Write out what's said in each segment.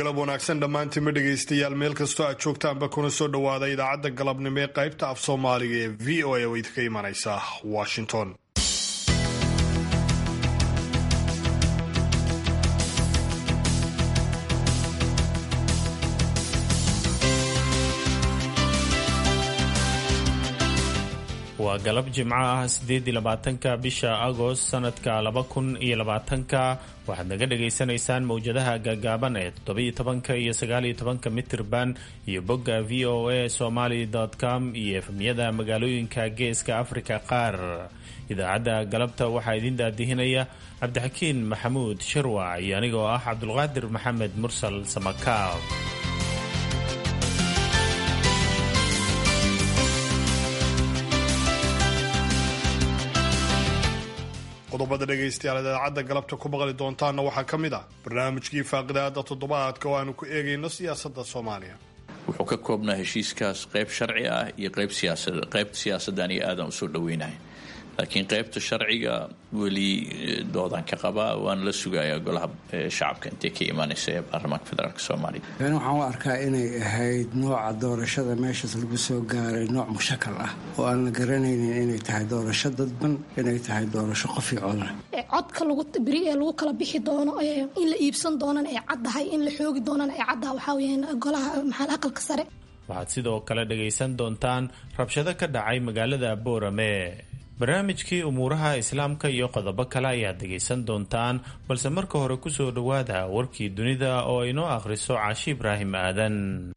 galab wanaagsan dhammaantiinma dhegaystayaal meel kastoo aad joogtaanba kuna soo dhowaada idaacadda galabnimo ee qaybta af soomaaliga ee v o a oo idinka imanaysa washington waa galab jimco ah sideedii labaatanka bisha agost sanadka laba kun iyo labaatanka waxaad naga dhagaysanaysaan mowjadaha gaagaaban ee toddobiyo tobanka iyo sagaaliyo tobanka mitirban iyo bogga v o a somaly com iyo efemyada magaalooyinka geeska afrika qaar idaacadda galabta waxaa idin daadihinaya cabdixakiin maxamuud shirwac iyo anigoo ah cabdulqaadir maxamed mursal samakaab qodobada dhegaystayaal idaacadda galabta ku maqli doontaanna waxaa ka mid ah barnaamijkii faaqidaada toddobaadka oo aanu ku eegayno siyaasadda soomaaliya wuxuu ka koobnaa heshiiskaas qayb sharci ah iyo qayb siyaasad qaybta siyaasaddan iyo aadan usoo dhaweynahay laakiin qaybta sharciga weli doodaan ka qabaa waana la sugayaa golaha shacabka intay ka imaanaysa ee baarlamaanka federaalk soomaaliya yani waxaan u arkaa inay ahayd nooca doorashada meeshaas lagu soo gaaray nooc mushakal ah oo aan la garanaynin inay tahay doorasho dadban inay tahay doorasho qofi coda codka beri ee lagu kala bixi doono in la iibsan doonana ay caddahay in la xoogi doonana ay caddaha waxaa weyaan golaha maxal aqalka sare waxaad sidoo kale dhagaysan doontaan rabshado ka dhacay magaalada boorame barnaamijkii umuuraha islaamka iyo qodobo kale ayaad dhegaysan doontaan balse marka hore kusoo dhowaada warkii dunida oo inoo akhriso caashi ibraahim aadan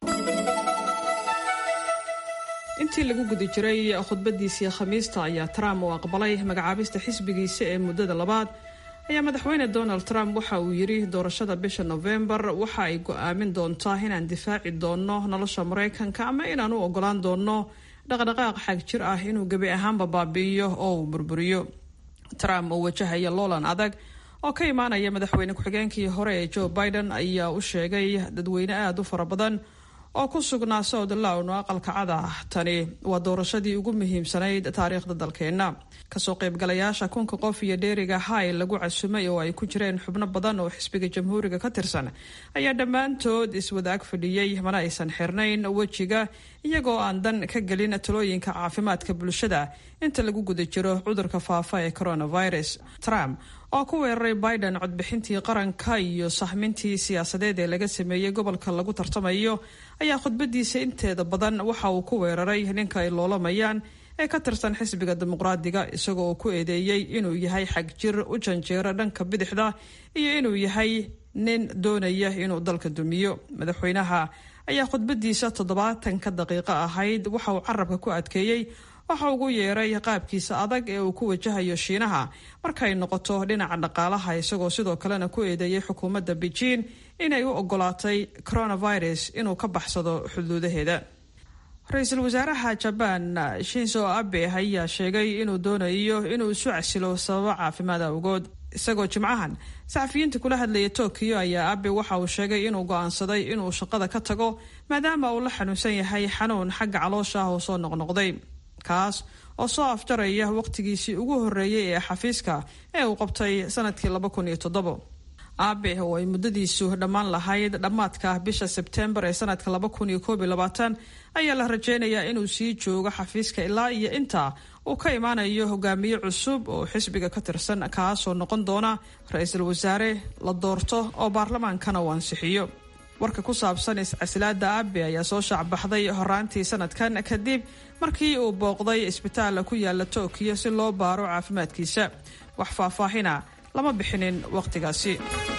intii lagu guda jiray khudbadiisii khamiista ayaa trump uu aqbalay magacaabista xisbigiisa ee muddada labaad ayaa madaxweyne donald trump waxa uu yidhi doorashada bisha novembar waxa ay go-aamin doontaa inaan difaaci doonno nolosha maraykanka ama inaan u ogolaan doonno dhaqdhaqaaq xag jir ah inuu gebi ahaanba baabi'iyo oo uu burburiyo trump oo wajahaya loolan adag oo ka imaanaya madaxweyne ku-xigeenkii hore ee joe biden ayaa u sheegay dadweyne aada u fara badan oo ku sugnaa south lown oo aqalka cada tani waa doorashadii ugu muhiimsanayd taariikhda dalkeenna kasoo qaybgalayaasha kunka qof iyo dheeriga hay lagu casumay oo ay ku jireen xubno badan oo xisbiga jamhuuriga ka tirsan ayaa dhammaantood iswadaag fadhiyey mana aysan xirnayn wejiga iyagoo aan dan ka gelin talooyinka caafimaadka bulshada inta lagu guda jiro cudurka faafa ee coronavirus trump oo ku weeraray biden codbixintii qaranka iyo sahmintii siyaasadeed ee laga sameeyey gobolka lagu tartamayo ayaa khudbadiisa inteeda badan waxa uu ku weeraray ninka ay loolamayaan ee ka tirsan xisbiga dimuqraadiga isagoo uu ku eedeeyey inuu yahay xag jir u janjeero dhanka bidixda iyo inuu yahay nin doonaya inuu dalka dumiyo madaxweynaha ayaa khudbadiisa toddobaatanka daqiiqo ahayd waxa uu carabka ku adkeeyey waxa ugu yeeray qaabkiisa adag ee uu ku wajahayo shiinaha markay noqoto dhinaca dhaqaalaha isagoo sidoo kalena ku eedeeyay xukuumadda beijing inay u ogolaatay coronavirus inuu ka baxsado xuduudaheeda ra-iisul wasaaraha jabaan shinzo abe ayaa sheegay inuu doonayo inuu isu casilo sababo caafimaad awgood isagoo jimcahan saxafiyiinta kula hadlaya tokyo ayaa abe waxa uu sheegay inuu go-aansaday inuu shaqada ka tago maadaama uu la xanuunsan yahay xanuun xagga caloosha ah oo soo noqnoqday kaas oo soo afjaraya waqtigiisii ugu horeeyey ee xafiiska ee uu qabtay sanadkii laba kun iyo toddobo aabe oo ay muddadiisu dhammaan lahayd dhammaadka bisha sebtembar ee sanadka laba kun iyo koob iyo labaatan ayaa la rajeynayaa inuu sii joogo xafiiska ilaa iyo inta uu ka imaanayo hogaamiye cusub oo xisbiga ka tirsan kaasoo noqon doona ra-iisul wasaare la doorto oo baarlamaankana uu ansixiyo warka ku saabsan iscasilaada abe ayaa soo shaacbaxday horaantii sanadkan kadib markii uu booqday isbitaal ku yaala tokyo si loo baaro caafimaadkiisa wax faahfaahina lama bixinin wakhtigaasi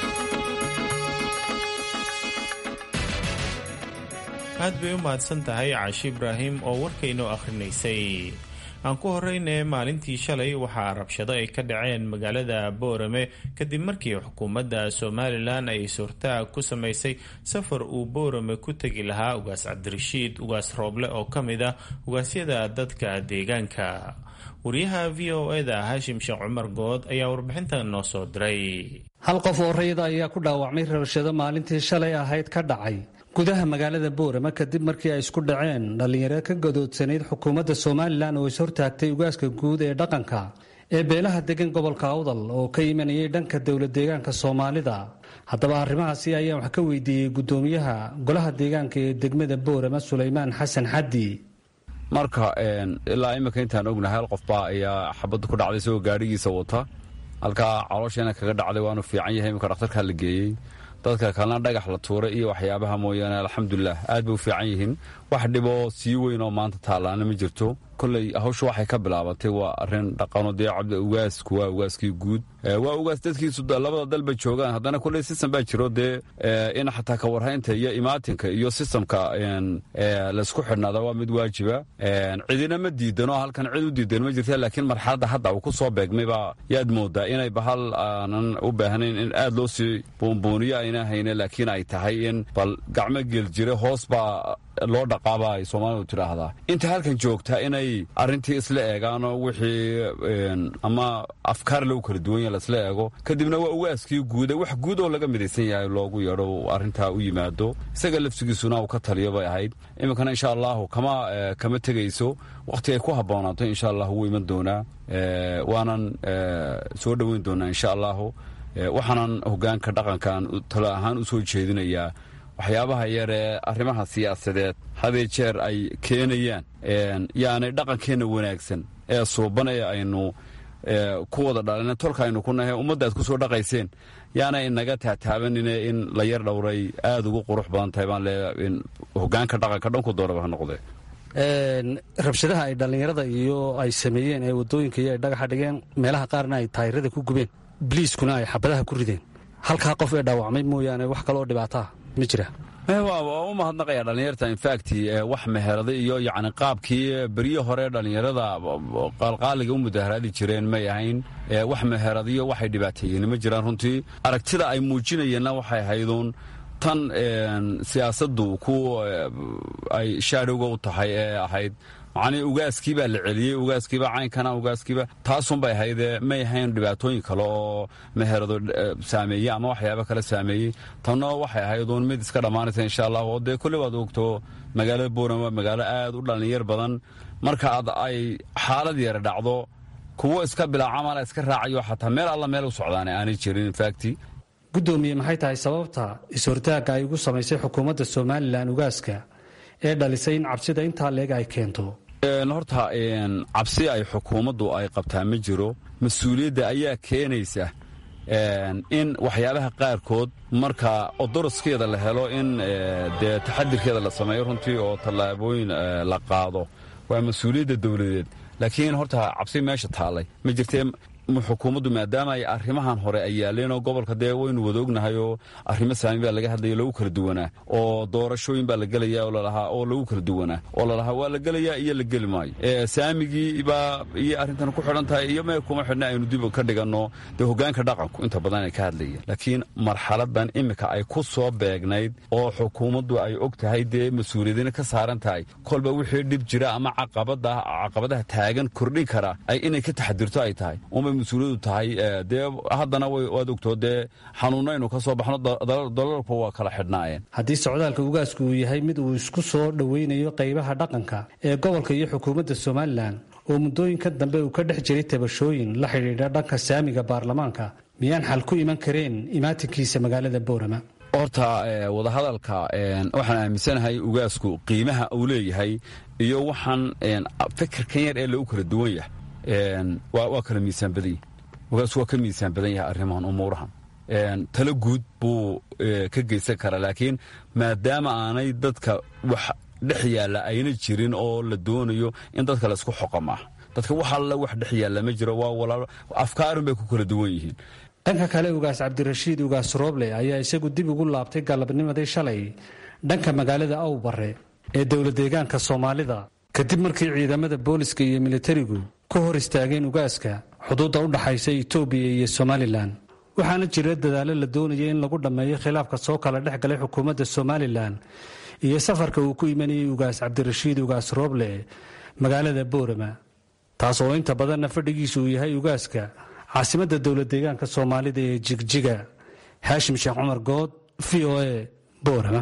aad bay u mahadsan tahay caashi ibraahim oo warkaynoo akhrinaysay aan ku horeyne maalintii shalay waxaa rabshado ay ka dhaceen magaalada boorame kadib markii xukuumadda somalilan ay suurtaag ku samaysay safar uu boorame ku tegi lahaa ugaas cabdirashiid ugaas rooble oo ka mid ah ugaasyada dadka deegaanka wariyaha v o eda haashim sheekh cumar good ayaa warbixintan noo soo diray hal qof oo rayida ayaa ku dhaawacmay rabshado maalintii shalay ahayd ka dhacay gudaha magaalada boorama kadib markii ay isku dhaceen dhallinyaro ka gadoodsanayd xukuumadda somalilan oo is hortaagtay ugaaska guud ee dhaqanka ee beelaha degan gobolka awdal oo ka imanayay dhanka dowlad deegaanka soomaalida haddaba arrimahaasi ayaan wax ka weydiiyey guddoomiyaha golaha deegaanka ee degmada boorama sulaymaan xasan xaddi marka ilaa imika intaan ognahay hal qofbaa ayaa xabadda ku dhacday isagoo gaadhigiisa wata halkaa caloosheena kaga dhacday waanu fiican yahay imika dhakhtarkaa la geeyey dadka kalena dhagax la tuuray iyo waxyaabaha mooyaane alxamdulilah aad bay u fiican yihiin wax dhiboo sii weyn oo maanta taallaana ma jirto kolley hawshu waxay ka bilaabatay waa arrin dhaqano dee cabdi ugaasku waa ugaaskii guud waa ugaas dadkiisu labada dalba joogaan haddana kolley sistem baa jiro dee in xataa ka warhaynta iyo imaatinka iyo sistamka laysku xidhnaada waa mid waajiba cidina ma diidano halkan cid u diidan ma jirta laakiin marxaladda hadda uu ku soo beegmaybaa yaad moodaa inay bahal aanan u baahnayn in aad loo sii buunbuuniyo ayna hayne laakiin ay tahay in bal gacmo geel jire hoos baa loo dhaqaaba ay soomaalidu tidhaahdaa inta halkan joogtaa inay arrintii isla eegaanoo wixii ama afkaar lagu kala duwan yaha laisla eego kadibna waa ugaaskii guuda wax guud oo laga midaysan yahay loogu yeedho arrintaa u yimaado isaga lafsigiisuna uu ka taliyo bay ahayd iminkana insha allahu kama kama tegayso wakhti ay ku habboonaato insha allah wuu iman doonaa waanan soo dhoweyn doonaa insha allahu waxaanan hogaanka dhaqankan talo ahaan u soo jeedinayaa waxyaabaha yar ee arrimaha siyaasadeed hadee jeer ay keenayaan yaanay dhaqankeenna wanaagsan ee suuban ee aynu ku wada dhalina tolka aynu ku nahay ummadda aad ku soo dhaqayseen yaanay inaga taataabanine in la yar dhowray aada ugu qurux badan tahay baan leeyahay in hogaanka dhaqanka dhanku doonaba ha noqdee rabshadaha ay dhallinyarada iyo ay sameeyeen ee waddooyinka iyo ay dhagaxa dhigeen meelaha qaarna ay taayirada ku gubeen biliiskuna ay xabadaha ku rideen halkaa qof ee dhaawacmay mooyaane wax kaleoo dhibaataa ma jira waa u mahadnaqaya dhallinyarta infact wax meherada iyo yacni qaabkii beryo hore dhallinyarada qaalqaaliga u mudaharaadi jireen may ahayn wax meheradiyo waxay dhibaateeyeen ma jiraan runtii aragtida ay muujinayeenna waxay ahayduun tan siyaasaddu ku ay shaadhowga u tahay ee ahayd macnii ugaaskii baa la celiyey ugaaskiiba caynkana ugaaskiiba taasunbay ahaydee may ahayn dhibaatooyin kale oo meherado saameeyey ama waxyaaba kale saameeyey tanno waxay ahayduun mid iska dhammaanaysa insha allah oo dee kolley waad ogto magaalada boorama waa magaalo aad u dhallinyar badan marka ad ay xaalad yara dhacdo kuwo iska bilaacamala iska raacayo xataa meel alla meel u socdaane aanay jirin infacti guddoomiye maxay tahay sababta is-hortaagga ay ugu samaysay xukuumadda somalilan ugaaska ee dhalisay in cabsida intaa leeg ay keento horta cabsi ay xukuumaddu ay qabtaa ma jiro mas-uuliyadda ayaa keenaysa in waxyaabaha qaarkood marka odoroskeeda la helo in dee taxadirkeeda la sameeyo runtii oo tallaabooyin la qaado waa mas-uuliyadda dowladeed laakiin horta cabsi meesha taallay ma jirtee xukuumaddu maadaama ay arrimahan hore ay yaaleenoo gobolka dee waynu wada ognahay oo arrimo saami baa laga hadlaya lagu kala duwanaa oo doorashooyin baa la gelaya oo lalahaa oo lagu kala duwanaa oo lalahaa waa la gelayaa iyo la geli maayo saamigii baa iyo arrintan ku xidhan tahay iyo mee kuma xidhna aynu dib ka dhiganno dee hogaanka dhaqanku inta badan ay ka hadlayeen laakiin marxaladan iminka ay ku soo beegnayd oo xukuumaddu ay og tahay dee mas-uuliyadina ka saaran tahay kolba wixii dhib jira ama caqabadaha taagan kordhin kara ay inay ka taxadirto ay tahay mas-uuliyadu tahay dee haddana waad ogtoo dee xanuunaynu ka soo baxno dalalku waa kala xidhnaayeen haddii socdaalka ugaasku uu yahay mid uu isku soo dhoweynayo qaybaha dhaqanka ee gobolka iyo xukuumadda somalilan oo muddooyinka dambe uu ka dhex jiray tabashooyin la xidhiidha dhanka saamiga baarlamaanka miyaan xal ku iman kareen imaatinkiisa magaalada boorama horta wadahadalka waxaan aaminsanahay ugaasku qiimaha uu leeyahay iyo waxaan fikirkan yar ee lagu kala duwan yahay waa kala miisaan badan yahi wagaas waa ka miisaan badan yahay arrimahan umuurahan talo guud buu ka geysan karaa laakiin maadaama aanay dadka wax dhex yaalla ayna jirin oo la doonayo in dadka laysku xoqama dadka wax alla wax dhex yaalla ma jiro waa walaalo afkaarun bay ku kala duwan yihiin dhanka kale ugaas cabdirashiid ugaas rooble ayaa isagu dib ugu laabtay galabnimadii shalay dhanka magaalada awbare ee dowla deegaanka soomaalida kadib markii ciidamada booliska iyo militarigu ku hor istaageen ugaaska xuduudda u dhaxaysa itoobiya iyo somalilan waxaana jira dadaallo la doonaya in lagu dhammeeyo khilaafka soo kala dhex galay xukuumadda somalilan iyo safarka uu ku imanayay ugaas cabdirashiid ugaas rooble magaalada boorama taas oo inta badanna fadhigiisu uu yahay ugaaska caasimadda dowla deegaanka soomaalida ee jigjiga haashim sheekh cumar good v o a boorama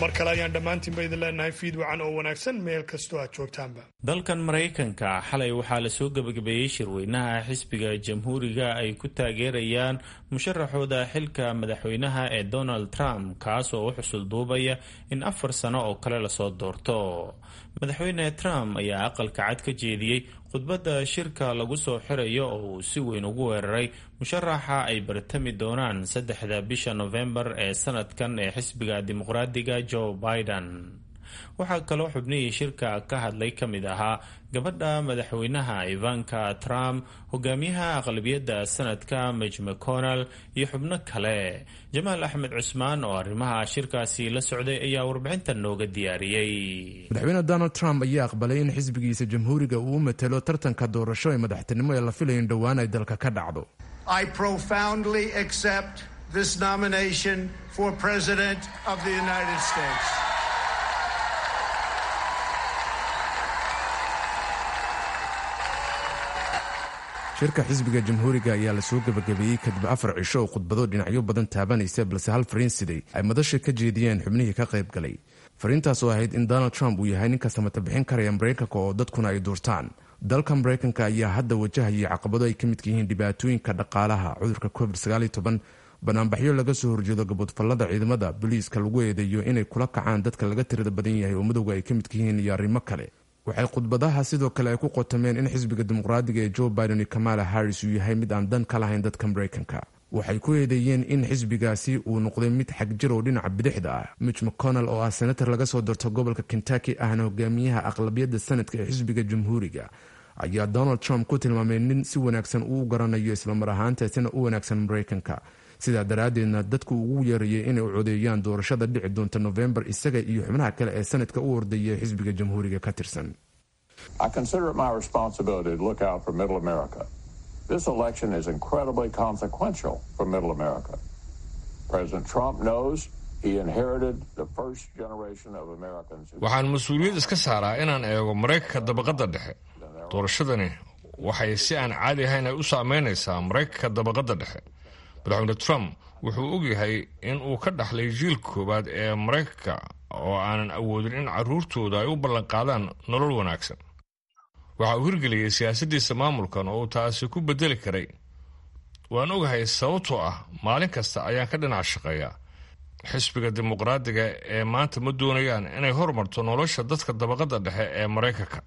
mar kale ayaan dhammaantiinba idin leenahay fiid wacan oo wanaagsan meel kastoo aad joogtaanba dalkan maraykanka xalay waxaa lasoo gebagabeeyey shirweynaha xisbiga jamhuuriga ay ku taageerayaan musharaxooda xilka madaxweynaha ee donald trump kaas oo u xusul duubaya in afar sano oo kale lasoo doorto madaxweyne trump ayaa aqalka cad ka jeediyey khudbadda shirka lagu soo xirayo oo uu si weyn ugu weeraray musharaxa ay bartami doonaan saddexda bisha nofembar ee sanadkan ee xisbiga dimuqraadiga joe biden waxaa kaloo xubnihii shirka ka hadlay ka mid ahaa gabadha madaxweynaha ivanka trump hogaamiyaha aqlabiyadda sanadka mij mcconnell iyo xubno kale jamaal axmed cusmaan oo arrimaha shirkaasi la socday ayaa warbixintan nooga diyaariyey madaxweyne donald trump ayaa aqbalay in xisbigiisa jamhuuriga uu u matelo tartanka doorasho ee madaxtinimo ee la filayo in dhowaan ay dalka ka dhacdo shirka xisbiga jamhuuriga ayaa lasoo gebagabeeyey kadib afar cisho oo khudbado dhinacyo badan taabanaysa balse hal fariin siday ay madasha ka jeediyeen xubnihii ka qayb galay fariintaas oo ahayd in donald trump uu yahay ninka samata bixin karaya maraykanka oo dadkuna ay duurtaan dalka maraykanka ayaa hadda wajahayay caqabado ay ka midka yihiin dhibaatooyinka dhaqaalaha cudurka covid banaanbaxyo laga soo horjeedo gaboodfallada ciidamada boliiska lagu eedeeyo inay kula kacaan dadka laga tirada badan yahay oo madowga ay ka midka yihiin iyo arrimo kale waxay khudbadaha sidoo kale ay ku qotameen in xisbiga dimuqraadiga ee joe biden iyo kamala harris uu yahay mid aan dan ka lahayn dadka maraykanka waxay ku eedeeyeen in xisbigaasi uu noqday mid xagjir oo dhinaca bidixda ah mitch mcconnell oo ah senator laga soo doorto gobolka kentucky ahna hogaamiyaha aqlabiyadda sanadka ee xisbiga jamhuuriga ayaa donald trump ku tilmaamay nin si wanaagsan uu garanayo islamar ahaantaasina u wanaagsan maraykanka sidaa daraaddeedna dadku ugu yeerayay inay u codeeyaan doorashada dhici doonta nofembar isaga iyo xubnaha kale ee sanadka u ordaya ee xisbiga jamhuuriga ka tirsan This election is incredibly consequential for Middle America. President Trump knows he inherited the first generation of Americans. waxaan mas-uuliyad iska saaraa inaan eego maraykanka dabaqadda dhexe doorashadani waxay si aan caadi ahayn ay u saameynaysaa maraykanka dabaqadda dhexe madaxweyne trump wuxuu ogyahay in uu ka dhaxlay jiil koowaad ee maraykanka oo aanan awoodin in carruurtooda ay u ballanqaadaan nolol wanaagsan waxa uu hirgeliyey siyaasaddiisa maamulkan oo uu taasi ku bedeli karay waan ogahay sababtoo ah maalin kasta ayaan ka dhinac shaqeeyaa xisbiga dimuqraadiga ee maanta ma doonayaan inay hormarto nolosha dadka dabaqadda dhexe ee maraykanka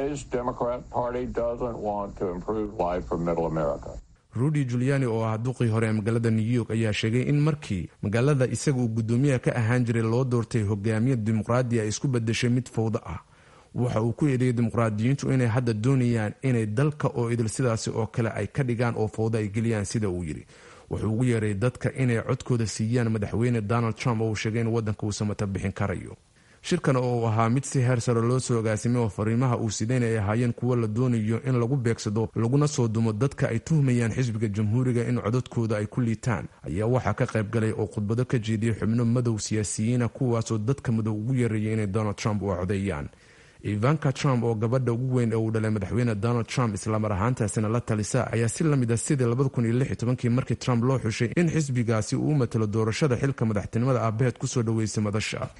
rudy juliani oo ah duqii hore ee magaalada new york ayaa sheegay in markii magaalada isaga uu guddoomiyaha ka ahaan jiray loo doortay hogaamiya dimuqraadi ay isku bedeshay mid fawdo ah waxa uu ku eedeeyay dimuqraadiyiintu inay hadda doonayaan inay dalka oo idil sidaasi oo kale ay ka dhigaan oo fawdo ay geliyaan sida uu yidhi wuxuu ugu yeeray dadka inay codkooda siiyaan madaxweyne donald trump oo uu sheegay in waddanka uu samata bixin karayo shirkan oo uu ahaa mid si heer sare loo soo agaasimay oo fariimaha uu sidayn ay ahaayeen kuwo la doonayo in lagu beegsado laguna soo dumo dadka ay tuhmayaan xisbiga jamhuuriga in codadkooda ay ku liitaan ayaa waxaa ka qayb galay oo khudbado ka jeediyey xubno madow siyaasiyiina kuwaasoo dadka madow ugu yeerayay inay donald trump u codeeyaan ivanka trump oo gabadha ugu weyn ee uu dhalay madaxweyne donald trump islamar ahaantaasina la talisa ayaa si lamid a sidii labadakuniyolixtobankii markii trump loo xushay in xisbigaasi uu u matalo doorashada xilka madaxtinimada aabaheed kusoo dhaweysay madasha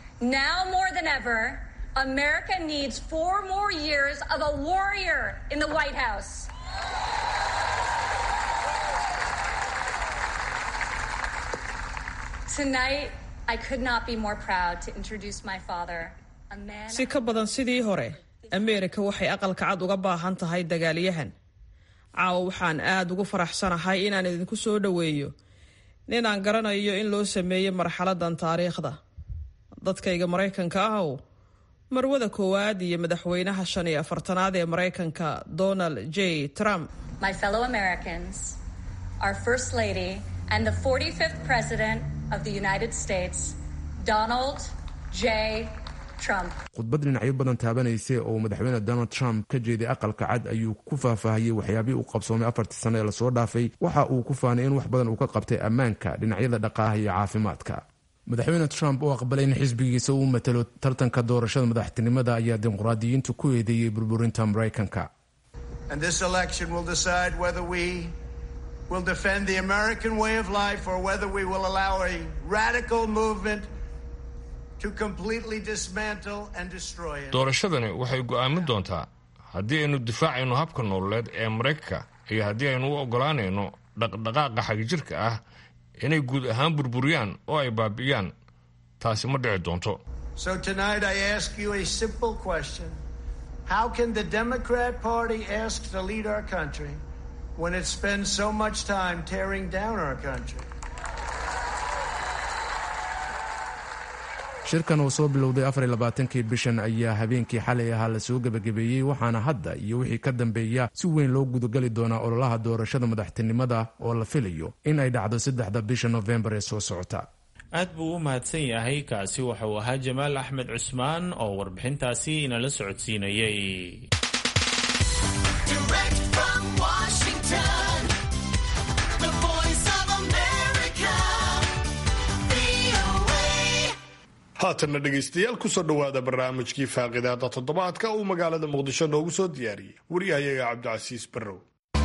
si ka badan sidii hore ameerika waxay aqalka cad uga baahan tahay dagaalyahan caawa waxaan aad ugu faraxsanahay inaan idinku soo dhoweeyo ninaan garanayo in loo sameeyey marxaladan taariikhda dadkayga maraykanka ahow marwada koowaad iyo madaxweynaha shan iyo afartanaad ee maraykanka donald j trump donald j khudbad dhinacyo badan taabanaysay oo madaxweyne donald trump ka jeeday aqalka cad ayuu ku faahfaahiyey waxyaabihii uu qabsoomay afartii sano ee lasoo dhaafay waxa uu ku faanay in wax badan uu ka qabtay ammaanka dhinacyada dhaqaalaha iyo caafimaadka madaxweyne trump oo aqbalay in xisbigiisa uu matalo tartanka doorashada madaxtinimada ayaa dimuqraadiyiintu ku eedeeyey burburinta maraykanka doorashadani waxay go'aamin doontaa haddii aynu difaacayno habka nololeed ee maraykanka iyo haddii aynu u oggolaanayno dhaqdhaqaaqa xagjirka ah inay guud ahaan burburiyaan oo ay baabi'iyaan taasi ma dhici doonto How can the Democrat Party ask to lead our country when it spends so much time tearing down our country? shirkan uu soo bilowday afarlabaatankii bishan ayaa habeenkii xalay ahaa lasoo gebagabeeyey waxaana hadda iyo wixii ka dambeeya si weyn loo gudagali doonaa ololaha doorashada madaxtinimada oo la filayo in ay dhacdo saddexda bisha nofembar ee soo socota aad buu u mahadsan yahay kaasi waxa uu ahaa jamaal axmed cusmaan oo warbixintaasi inala socodsiinayay haatanna dhegaystayaal kusoo dhowaada barnaamijkii faaqidaada toddobaadka uu magaalada muqdisho noogu soo diyaariyey wariyahayaga cabdicasiis barrow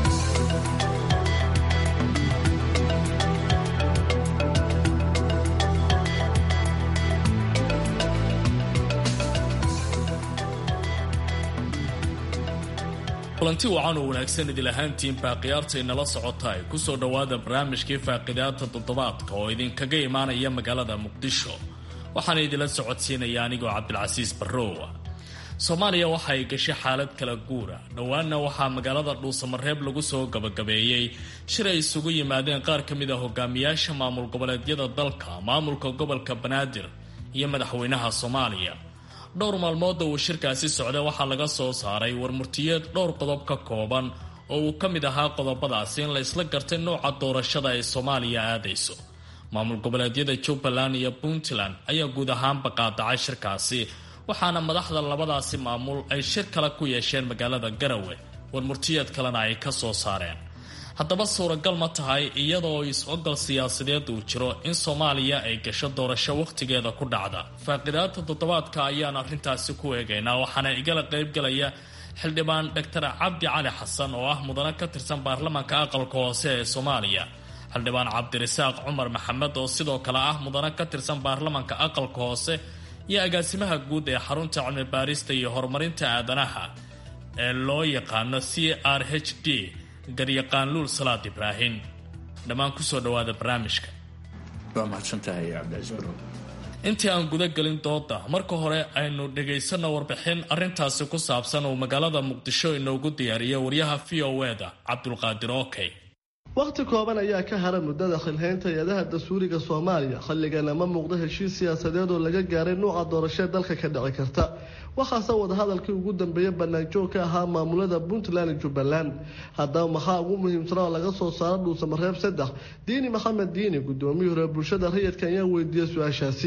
kulanti wacan oo wanaagsan idil ahaantiinbaa khiyaartay nala socota ay kusoo dhowaada barnaamijkii faaqidaada toddobaadka oo idinkaga imaanaya magaalada muqdisho waxaana idinla socodsiinaya anigoo cabdilcasiis barrowa soomaaliya waxa ay gashay xaalad kala guura dhowaanna waxaa magaalada dhuusamareeb lagu soo gabagabeeyey shir ay isugu yimaadeen qaar ka mid a hogaamiyaasha maamul goboleedyada dalka maamulka gobolka banaadir iyo madaxweynaha soomaaliya dhowr maalmooda uu shirkaasi socday waxaa laga soo saaray warmurtiyeed dhowr qodob ka kooban oo uu ka mid ahaa qodobadaasi in la isla gartay nooca doorashada ay soomaaliya aadayso maamul goboleedyada jubbaland iyo puntland ayaa guud ahaanba qaadacay shirkaasi waxaana madaxda labadaasi maamul ay shir kale ku yeesheen magaalada garawe warmurtiyeed kalena ay ka soo saareen haddaba suuragal ma tahay iyadoo is-ogol siyaasadeed uu jiro in soomaaliya ay gasho doorasho wakhtigeeda ku dhacda faaqidaada toddobaadka ayaan arrintaasi ku eegaynaa waxaana igala qaybgalaya xildhibaan doctor cabdi cali xasan oo ah mudane ka tirsan baarlamaanka aqalka hoose ee soomaaliya xildhibaan cabdirasaaq cumar maxamed oo sidoo kale ah mudane ka tirsan baarlamaanka aqalka hoose iyo agaasimaha guud ee xarunta cilmi baarista iyo horumarinta aadanaha ee loo yaqaano c r h d garyaqaan luul salaad ibraahim dhammaan kusoo dhawaada barnaamijka waa mahadsantahay cabdicaiis barow intii aan guda gelin dooda marka hore aynu dhagaysano warbixin arintaasi ku saabsan uu magaalada muqdisho inoogu diyaariyay waryaha v o e da cabdulqaadir okey wakhti kooban ayaa ka hara muddada xilhaynta hay-adaha dastuuriga soomaaliya xilligana ma muuqdo heshiis siyaasadeed oo laga gaaray nuuca doorashee dalka ka dhici karta waxaase wadahadalkii ugu dambeeyay banaanjoog ka ahaa maamulada puntland iyo jubbaland haddaba maxaa ugu muhiimsana oo laga soo saaro dhuusamareeb saddex diini maxamed diini gudoomiyii hore bulshada rayidka ayaa weydiiyey su-aashaasi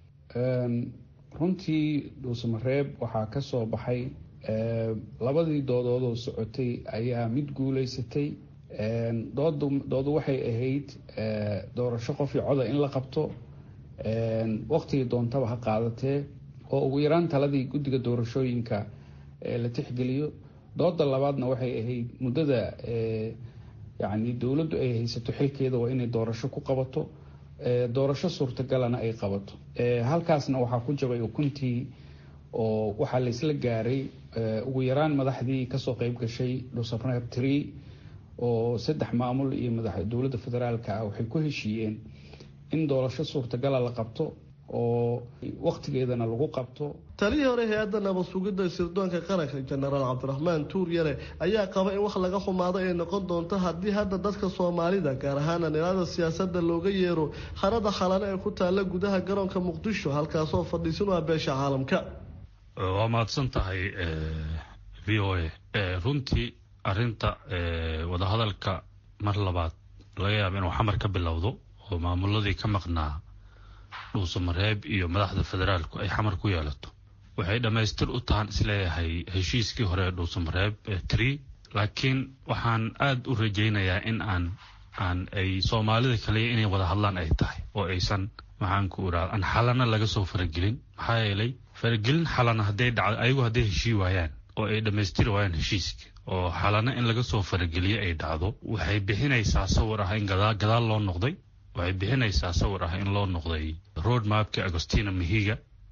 runtii dhuusamareeb waxaa ka soo baxay labadii doodood oo socotay ayaa mid guuleysatay doodu waxay ahayd doorasho qof iyo coda in la qabto waqtigii doontaba ha qaadatee oo ugu yaraan taladii guddiga doorashooyinka la tixgeliyo dooda labaadna waxay ahayd muddada yani dowladdu ay haysato xilkeeda waa inay doorasho ku qabato doorasho suurtagalana ay qabato halkaasna waxaa ku jabay ukuntii oo waxaa laysla gaaray ugu yaraan madaxdii kasoo qeyb gashay dhuusamareeb tree oo saddex maamul iyo madax dowladda federaalka ah waxay ku heshiiyeen in doorasho suurtagala la qabto oo wakhtigeedana lagu qabto talihii hore hay-adda nabad sugidda sirdoonka qaranka jenaraal cabdiraxmaan tuur yare ayaa qaba in wax laga xumaado ay noqon doonto haddii hadda dadka soomaalida gaar ahaan anilada siyaasadda looga yeero harada khalane ee ku taalla gudaha garoonka muqdisho halkaasoo fadhiisin u ah beesha caalamka waa mahadsan tahay v o a runtii arinta wadahadalka mar labaad laga yaaba inuu xamar ka bilowdo oo maamuladii ka maqnaa dhuusamareeb iyo madaxda federaalku ay xamar ku yeelato waxay dhammaystir u tahan isleeyahay heshiiskii hore ee dhuusamareeb tree laakiin waxaan aada u rajaynayaa in aan aan ay soomaalida kaliya inay wada hadlaan ay tahay oo aysan maxaan ku iraa aan xalana laga soo faragelin maxaa yeelay faragelin xalana hadday dhacdo ayagu hadday heshii waayaan oo ay dhammaystiri waayaan heshiiska oo xalana in laga soo farageliyo ay dhacdo waxay bixinaysaa sawir ah in gadaal loo noqday waxay bixinaysaa sawir ah in loo noqday road mapka agostina mahiga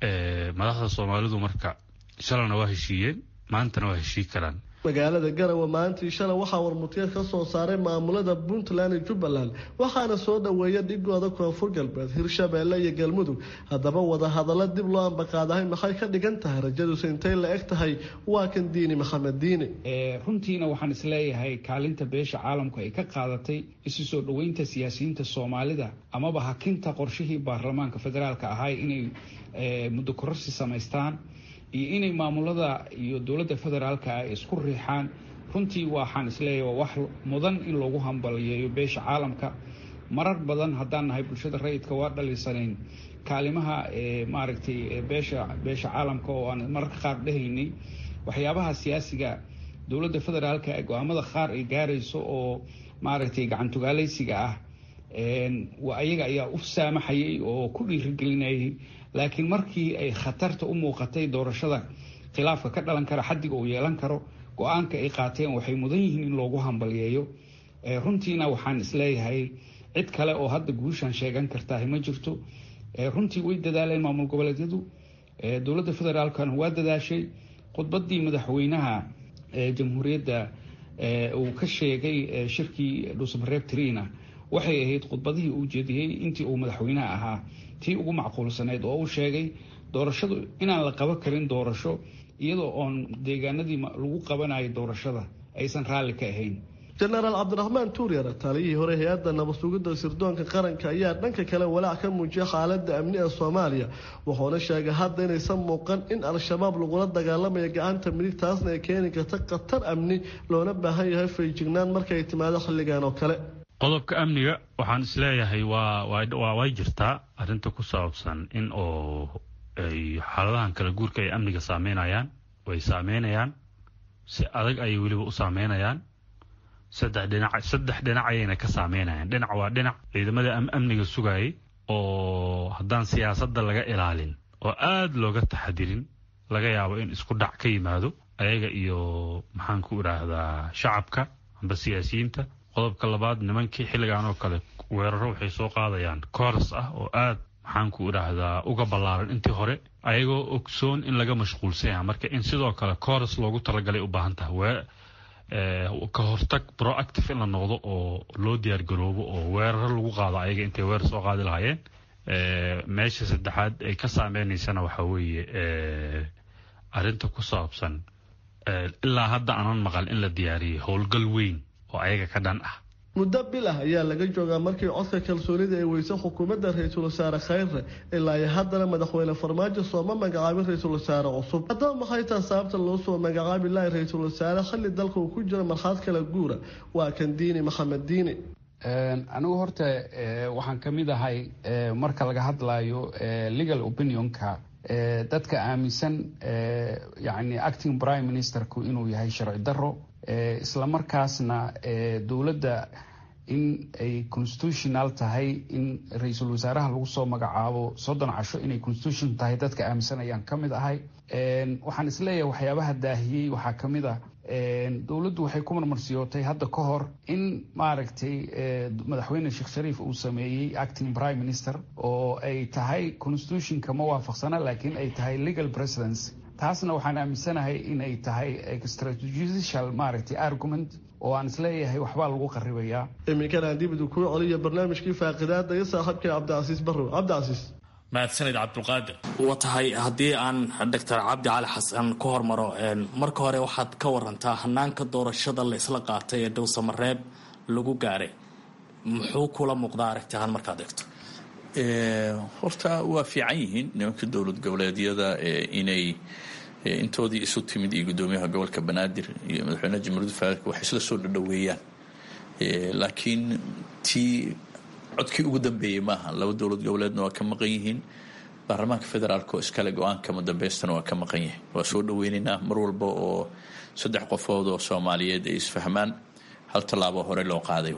madaxda soomaalidu marka shalana waa heshiiyeen maantana waa heshii karaan magaalada garawe maalintii shalay waxaa warmutiyeed ka soo saaray maamulada puntland iyo jubbaland waxaana soo dhoweeya dhigooda koonfur galbeed hirshabeelle iyo galmudug haddaba wadahadallo dib loo ambaqaadahay maxay ka dhigan tahay rajadusi intay la eg tahay waa kan diini maxamed diini runtiina waxaan isleeyahay kaalinta beesha caalamku ay ka qaadatay isu soo dhoweynta siyaasiyiinta soomaalida amaba hakinta qorshihii baarlamaanka federaalka ahay inay muddo kororsi samaystaan iyo inay maamulada iyo dowladda federaalka ay isku riixaan runtii waxaan isleeyahay waa wax mudan in loogu hambaliyeeyo beesha caalamka marar badan haddaan nahay bulshada rayidka waa dhaliisanayn kaalimaha maaragtay beesha beesha caalamka oo aan mararka qaar dhehaynay waxyaabaha siyaasiga dowladda federaalka ee go-aamada qaar ay gaarayso oo maaragtay gacantugaalaysiga ah ayaga ayaa u saamaxayay oo ku dhiirigelinayay laakiin markii ay khatarta u muuqatay doorashada khilaafka ka dhalan kara xadiga uu yeelan karo go-aanka ay qaateen waxay mudan yihiin in loogu hambalyeeyo runtiina waxaan isleeyahay cid kale oo hadda guushan sheegan kartaah ma jirto runtii way dadaaleen maamul goboleedyadu dowladda federaalkana waa dadaashay khudbadii madaxweynaha jamhuuriyadda uu ka sheegay shirkii dhuusamareeb trina waxay ahayd khudbadihii uu jeediyey intii uu madaxweynaha ahaa tii ugu macquulsaneyd oo uu sheegay doorashadu inaan la qaban karin doorasho iyadoo oon deegaanadii lagu qabanayo doorashada aysan raalli ka ahayn jenaraal cabdiraxmaan tuuryare taliyihii hore hay-adda nabadsugidda sirdoonka qaranka ayaa dhanka kale walaac ka muujiyay xaaladda amni ee soomaaliya wuxuuna sheegay hadda inaysan muuqan in al-shabaab lagula dagaalamayo gacanta midig taasna ay keeni karta khatar amni loona baahan yahay fayjignaan markaay timaado xilligan oo kale qodobka amniga waxaan isleeyahay waa waa way jirtaa arrinta ku saabsan in oo ay xaaladahan kala guurka ay amniga saameynayaan way saameynayaan si adag ayay weliba u saameynayaan saddex dhinac saddex dhinac ayayna ka saameynayaan dhinac waa dhinac ciidamada amniga sugayay oo haddaan siyaasadda laga ilaalin oo aada looga taxadirin laga yaabo in isku dhac ka yimaado ayaga iyo maxaan ku idhaahdaa shacabka amba siyaasiyiinta qodobka labaad nimankii xilligan oo kale weeraro waxay soo qaadayaan kooras ah oo aad maxaan ku idhaahdaa uga ballaaran intii hore ayagoo ogsoon in laga mashquulsan yaha marka in sidoo kale kooras loogu talagalay u baahan tahay ka hortag proactive in la noqdo oo loo diyaar garoobo oo weeraro lagu qaado ayaga intay weerar soo qaadi lahaayeen meesha saddexaad ay ka saameynaysana waxaa weeye arrinta ku saabsan ilaa hadda aanan maqal in la diyaariyey howlgal weyn oo ayaga ka dhan ah muddo bil ah ayaa laga joogaa markii codka kalsoonida ay weysay xukuumadda ra-iisul wasaare khayre ilaa iyo haddana madaxweyne farmaajo sooma magacaabin ra-iisul wasaare cusub haddaba maxay taha sababta loo soo magacaabi lahay ra-iisul wasaare xilli dalka uu ku jiro markhaad kala guura waa kan diini maxamed diini anigu horta waxaan ka mid ahay marka laga hadlayo legal opinionka dadka aaminsan yani acting prime ministerku inuu yahay sharci daro isla markaasna dowladda in ay constitutional tahay in ra-iisul wasaaraha lagu soo magacaabo soddon casho inay constitution tahay dadka aaminsan ayaan ka mid ahay waxaan isleeyahay waxyaabaha daahiyey waxaa ka mid ah dowladdu waxay ku marmarsiyootay hadda ka hor in maaragtay madaxweyne sheekh shariif uu sameeyey acting prime minister oo ay tahay constitutionka ma waafaqsana laakiin ay tahay legal presidence taasna waxaan aaminsanahay inay tahay extrajudicial maaragtay argument oo aan isleeyahay waxbaa lagu qaribayaa iminkana aan dib idu kuu celiyo barnaamijkii faaqidaada iyo saaxiibkii cabdicasiis barrow cabdicasiis mahadsanid cabdulqaadir wa tahay haddii aan doctor cabdi cali xasan ku hormaro marka hore waxaad ka warantaa hanaanka doorashada la isla qaatay ee dhowsamareeb lagu gaaray muxuu kula muuqdaa aragti ahaan markaad eegto horta waa fiican yihiin nimanka dowlad goboleedyada inay intoodii isu timid iyo guddoomiyaha gobolka banaadir iyo madaxweynaha jamhuuriyadda federaalk waxay isla soo dhadhoweeyaan laakiin tii codkii ugu dambeeyey maaha laba dowlad goboleedna waa ka maqan yihiin baarlamaanka federaalk oo iskale go-aanka madabeystana waa ka maqan yahay waa soo dhaweynaynaa mar walba oo saddex qofood oo soomaaliyeed ay isfahmaan hal tallaabo hore loo qaaday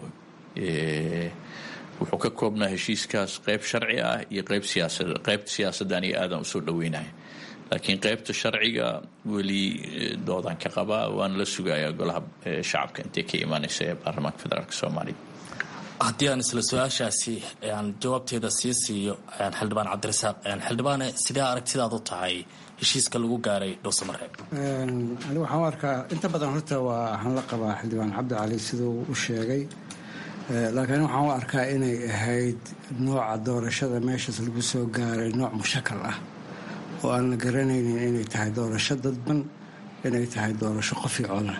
wuxuu ka koobnaa heshiiskaas qeyb sharci ah iyo qeyb siyaasad qeybta siyaasaddan iyo aadan usoo dhaweynaya laakiin qeybta sharciga weli doodaan ka qabaa waana la sugayaa golaha shacabka intay ka imaanaysa ee baarlamaanka federaalk soomaaliya haddii aan isla su-aashaasi aan jawaabteeda sii siiyo xildhibaan cabdirasaaq xildhibaane sidee aragtidaad u tahay heshiiska lagu gaaray dhowsamareeb ani waxaan u arkaa inta badan horta waa waxaan la qabaa xildhibaan cabdi cali siduu u sheegay laakiin waxaan u arkaa inay ahayd nooca doorashada meeshaas lagu soo gaaray nooc mushakal ah oo aan la garanaynin inay tahay doorasho dadban inay tahay doorasho qofi coda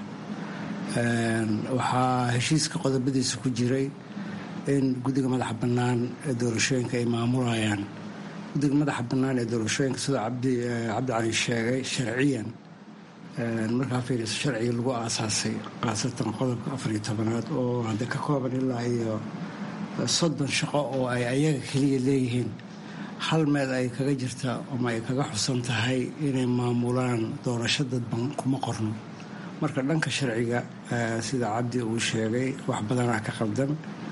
waxaa heshiiska qodobadiisa ku jiray in guddiga madaxa bannaan ee doorashooyinka ay maamulayaan guddiga madaxa bannaan ee doorashooyinka sida cabdi cali sheegay sharciyan markaa fiiriso sharciga lagu aasaasay khaasatan qodobka afariyo tobanaad oo hadda ka kooban ilaa iyo soddon shaqo oo ay ayaga keliya leeyihiin hal meel ay kaga jirta ama ay kaga xusan tahay inay maamulaan doorasho dadban kuma qorno marka dhanka sharciga sida cabdi uu sheegay wax badanaa ka qaldan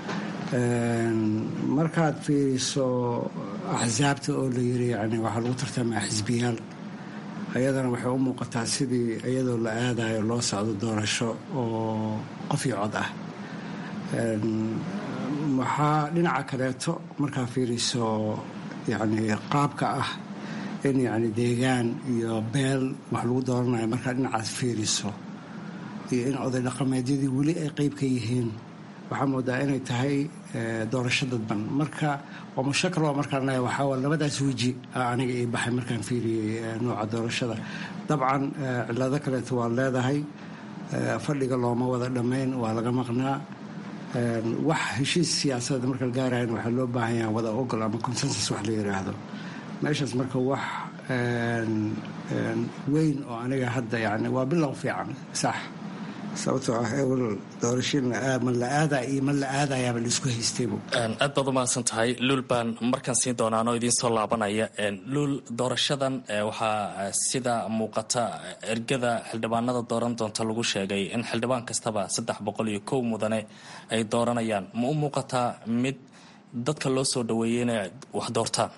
markaad fiiriso axsaabta oo la yiri yani waxaa lagu tartamaa xisbiyaal ayadana waxay u muuqataa sidii iyadoo la aadayo loo socdo doorasho oo qof iyo cod ah waxaa dhinaca kaleeto markaa fiiriso yani qaabka ah in yani deegaan iyo beel wax lagu dooranayo markaa dhinacaas fiiriso iyo in oday dhaqameedyadii weli ay qeyb ka yihiin waxaa moodaa inay tahay doorasho dadban marka waa mushakal waa markaan leeya waxaa labadaas weji aniga ii baxay markaan fiiriyey nooca doorashada dabcan cilado kaleeto waa leedahay fadhiga looma wada dhammayn waa laga maqnaa wax heshiis siyaasadeed marka la gaarayan waxaa loo baahan yaha wada ogol ama consensus wax la yidhaahdo meeshaas marka wax weyn oo aniga hadda yani waa bilow fiican sax sababtoo ah ewel doorashin ma la aadaa iyo ma la aadayaaba laisku haystaybu aad baad umahadsan tahay luul baan markaan siin doonaa anoo idiin soo laabanaya luul doorashadan waxaa sida muuqata ergada xildhibaanada dooran doonta lagu sheegay in xildhibaan kastaba saddex boqol iyo kow mudane ay dooranayaan ma u muuqataa mid dadka loo soo dhaweeyey inay wax doortaan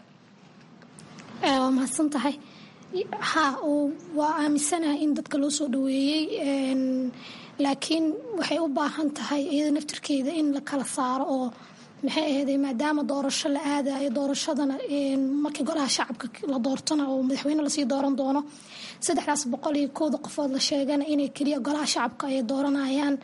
waa mahadsan tahay ha waa aaminsanahay in dadka loo soo dhaweeyey laakiin waxay u baahan tahay iyada naftirkeeda in la kala saaro oo maxay ahayday maadaama doorasho la aadayo doorashadana markii golaha shacabka la doortona oo madaxweyne lasii dooran doono saddexdaas boqol iyo kowda qofood la sheegana inay keliya golaha shacabka ay dooranayaan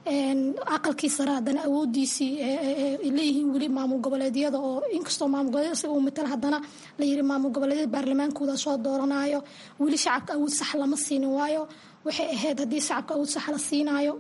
aqalkii sare haddana awoodiisii leeyihiin weli maamul goboleedyada oo inkastoo maamul goboleed isaga uu matala haddana la yiri maamul goboleedyada baarlamaankooda soo dooranayo weli shacabka awood sax lama siinin waayo waxay ahayd haddii shacabka awood sax la siinaayo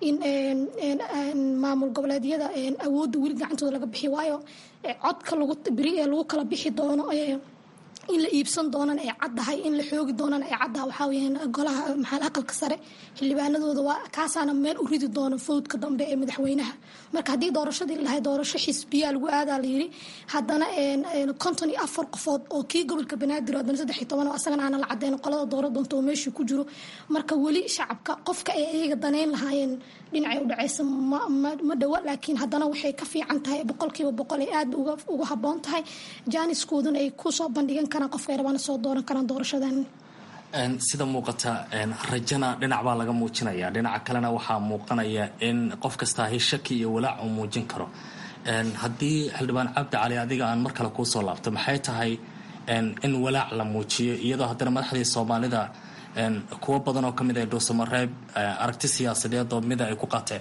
in maamul goboleedyada awoodda weli gacantooda laga bixi waayo codka lagu beri ee lagu kala bixi doono in la iibsan doonana ay caddahay in la xoogi doonana ay caddaha waxaa weyaan golaha maxaa aqalka sare xildhibaanadooda waa kaasaana meel u ridi doono fowdka dambe ee madaxweynaha marka haddii doorashadii lahay doorasho xisbiyaa lagu aadaa la yiri haddana konton iyo afar qofood oo kii gobolka banaadir haddana saddex iyo toban oo asagana aana la cadeyn qolada doora doonta oo meeshii ku jiro marka weli shacabka qofka ay iyaga daneyn lahaayeen dhinacay u dhacaysa ma dhowa laakiin haddana waxay ka fiican tahay boqolkiiba boqol ay aad uga habboon tahay jaaniskooduna ay kusoo bandhigan karaan qofka ay rabaan soo dooran karaan doorashadan sida muuqata rajana dhinac baa laga muujinaya dhinaca kalena waxaa muuqanaya in qof kastaahi shaki iyo walaac uu muujin karo haddii xildhibaan cabdi cali adiga aan mar kale kuusoo laabto maxay tahay in walaac la muujiyo iyadoo haddana madaxdii soomaalida kuwo badan oo ka mid ah dhuusamareeb aragti siyaasadeed oo mida ay ku qaateen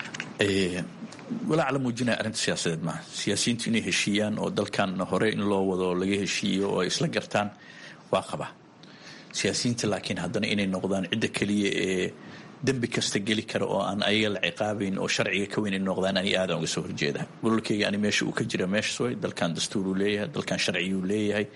walaac la muujinaya arrinta siyaasadeed maaha siyaasiyiintu inay heshiiyaan oo dalkan hore in loo wado oo laga heshiiyo oo ay isla gartaan waa qaba siyaasiyiinta laakiin haddana inay noqdaan cidda keliya ee dembi kasta geli kara oo aan ayaga la ciqaabayn oo sharciga ka weyn ay noqdaan ani aadaan uga soo horjeeda gololkeyga ani meesha uu ka jira meeshas way dalkan dastuur uu leeyahay dalkan sharciyuu leeyahay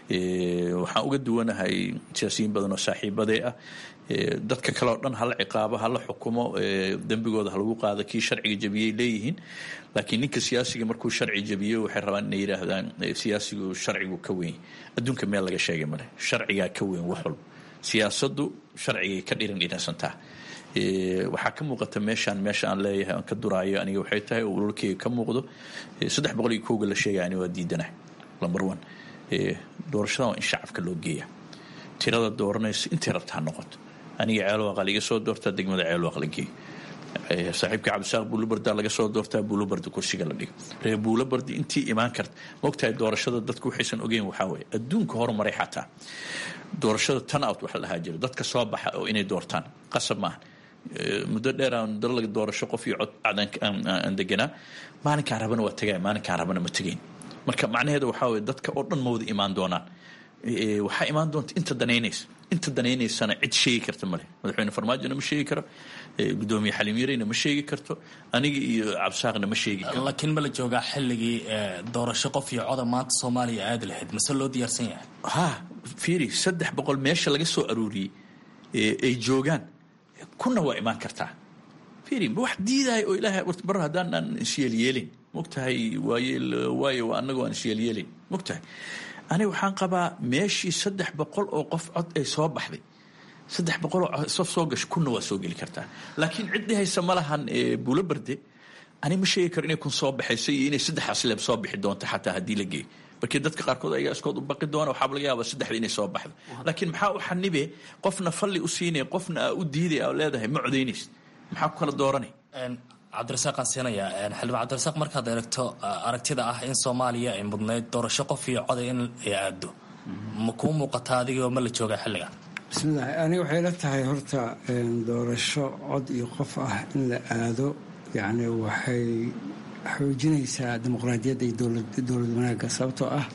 waxaan uga duwanahay siyaasiyiin badan oo saaxiibadee ah dadka kale oo dhan hala ciqaabo hala xukumo dembigooda halagu qaado kii sharciga jabiyey leeyihiin laakiin ninka siyaasiga markuu sharci jabiyo waxay rabaan inay yidhaahdaan siyaasigu sharcigu ka weyn adduunka meel laga sheegay male sharcigaa ka weyn wax walba siyaasaddu sharcigay ka dhiran dhiransantaa waxaa ka muuqata meeshaan meesha aan leeyahay aan ka duraayo aniga waxay tahay oo ololkeyga ka muuqdo saddex boqol iyo kowga la sheegaya ani waa diidanahay number one doorashadan waa in shacabka loo geeya tirada dooranayso intay rabta ha noqoto aniga ceelwaaq la iga soo doortaa degmada ceelwaaq la geeyo saaxiibka cabdisaaq buulobarda laga soo doortaa buulobarda kursiga la dhigo reer buulobardi intii imaan karta maogtahay doorashada dadku waxaysan ogeyn waxaa weeye adduunka horumaray xataa doorashada tan out waxa lahaa jiro dadka soo baxa oo inay doortaan qasab maaha muddo dheer aan dalaga doorasho qof iyo cod aan deganaa maalinkaan rabana waa tagay maalinkaan rabana ma tegayn marka macnaheeda waxaa weye dadka oo dhan ma wada imaan doonaan waxaa imaan doonta inta danaynaysa inta danaynaysana cid sheegi karta male madaxweyne farmaajona ma sheegi karo gudoomiye xaliim yareyna ma sheegi karto aniga iyo cabsaaqna ma sheegi karo laakiin ma la joogaa xilligii doorasho qof iyo coda maanta soomaaliya aadi lahayd mase loo diyaarsan yahay ha fiiri saddex boqol meesha laga soo aruuriyey ay joogaan kuna waa imaan kartaa fiiri wax diidahay oo ilaahay bar haddaanaan isyeelyeelin mogtahay waaye waayo annaga waan isyeelyeelin mogtahay aniga waxaan qabaa meeshii saddex boqol oo qof cod ay soo baxday saddex boqoloo sof soo gasho kunna waa soo geli kartaa laakiin cid dhihaysa ma lahan buulo barde ani ma sheegi karo inay kun soo baxayso iyo inay saddexdaas leeb soo bixi doonto xataa haddii la geeyo markii dadka qaarkood ayaa iskood u baqi doona waxaaba laga yaaba saddexda inay soo baxdo laakiin maxaa u xanibe qofna falli u siinaya qofna aa u diiday aa leedahay ma codaynaysid maxaa ku kala dooranay cabdirasaaqaan siinaya xildhibaan cabdirasaaq markaad eegto aragtida ah in soomaaliya ay mudnayd doorasho qof iyo coday in ay aado ma kuu muuqataa adigoo ma la joogaa xilligan bismillahi aniga waxay la tahay horta doorasho cod iyo qof ah in la aado yacni waxay xoojinaysaa dimuqraadiyadda iyo dowlad wanaagga sababtoo ah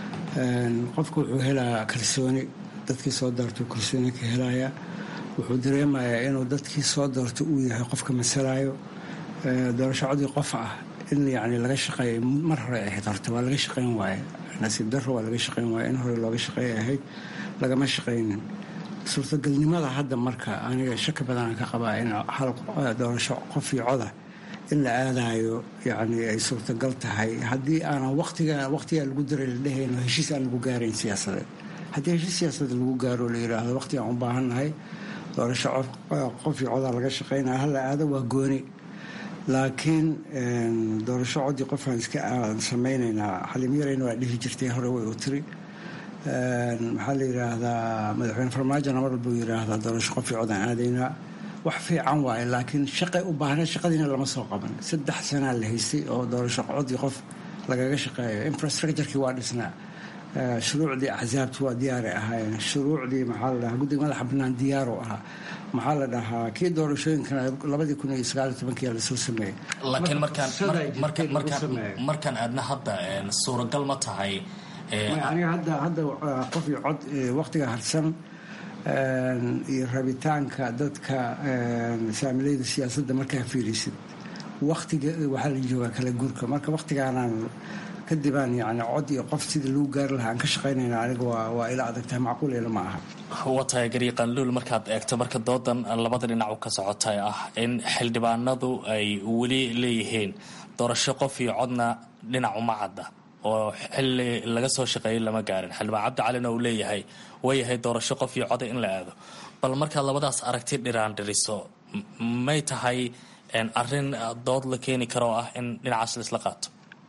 qofku wuxuu helaa kalsooni dadkii soo doortay kalsooni ka helaya wuxuu dareemayaa inuu dadkii soo doortay uu yahay qofka masalaayo doorasho codii qof ah in yani laga shaqeeya mar hore ahayd horta waa laga shaqayn waaye nasiib daro waa laga shaqayn waaye in hore looga shaqeeya ahayd lagama shaqaynin suurtagalnimada hadda marka aniga shaki badanaan ka qabaa in hal doorasho qof iyo coda in la aadayo yani ay suurtagal tahay haddii aanan watiga waqtigaa lagu daray la dhehayno heshiis aan lagu gaarayn siyaasadeed haddii heshiis siyaasadeed lagu gaaro la yidhaahdo waqtigaan u baahannahay doorasho qof iyo codaa laga shaqaynaya hala aado waa gooni laakiin doorasho codii qofaan iska aan samaynaynaa xaliim yarayna waa dhihi jirtay hore way u tiri maxaa la yidhaahdaa madaxweyne farmaajona mar walbuu yidhaahdaa doorasho qof iyo codaan aadaynaa wax fiican waaye laakiin shaqay u baahna shaqadiina lama soo qaban saddex sanaa la haystay oo doorasho codii qof lagaga shaqeeyo infrastructurekii waa dhisnaa shuruucdii axsaabti waa diyaaray ahaayeen shuruucdii maxaa la dhahaa guddiga madaxa bannaan diyaaru ahaa maxaa la dhahaa kii doorashooyinkana labadii kun iyo sagaaliyo tobankiyaa lasoo sameeyey laakiin markaan aadna hadda suuragal ma tahay aniga hadda hadda qof iyo cod waqtiga harsan iyo rabitaanka dadka saamilayda siyaasadda markaa fiirisid waqtiga waxaa la joogaa kala guurka marka waqtigaanaan kadibaan yani cod iyo qof sidii lagu gaari lahaa aan ka shaqaynayna aniga waa ila adagtahay macquul ila ma aha waa tahay gariiqanluul markaad eegto marka doodan labada dhinacu ka socotay ah in xildhibaanadu ay weli leeyihiin doorasho qof iyo codna dhinac uma cadda oo xili laga soo shaqeeyay lama gaarin xildhibaan cabdi calina uu leeyahay wayahay doorasho qof iyo coda in la aado bal markaad labadaas aragti dhiraan dhiriso may tahay arin dood la keeni karo ah in dhinacaas laisla qaato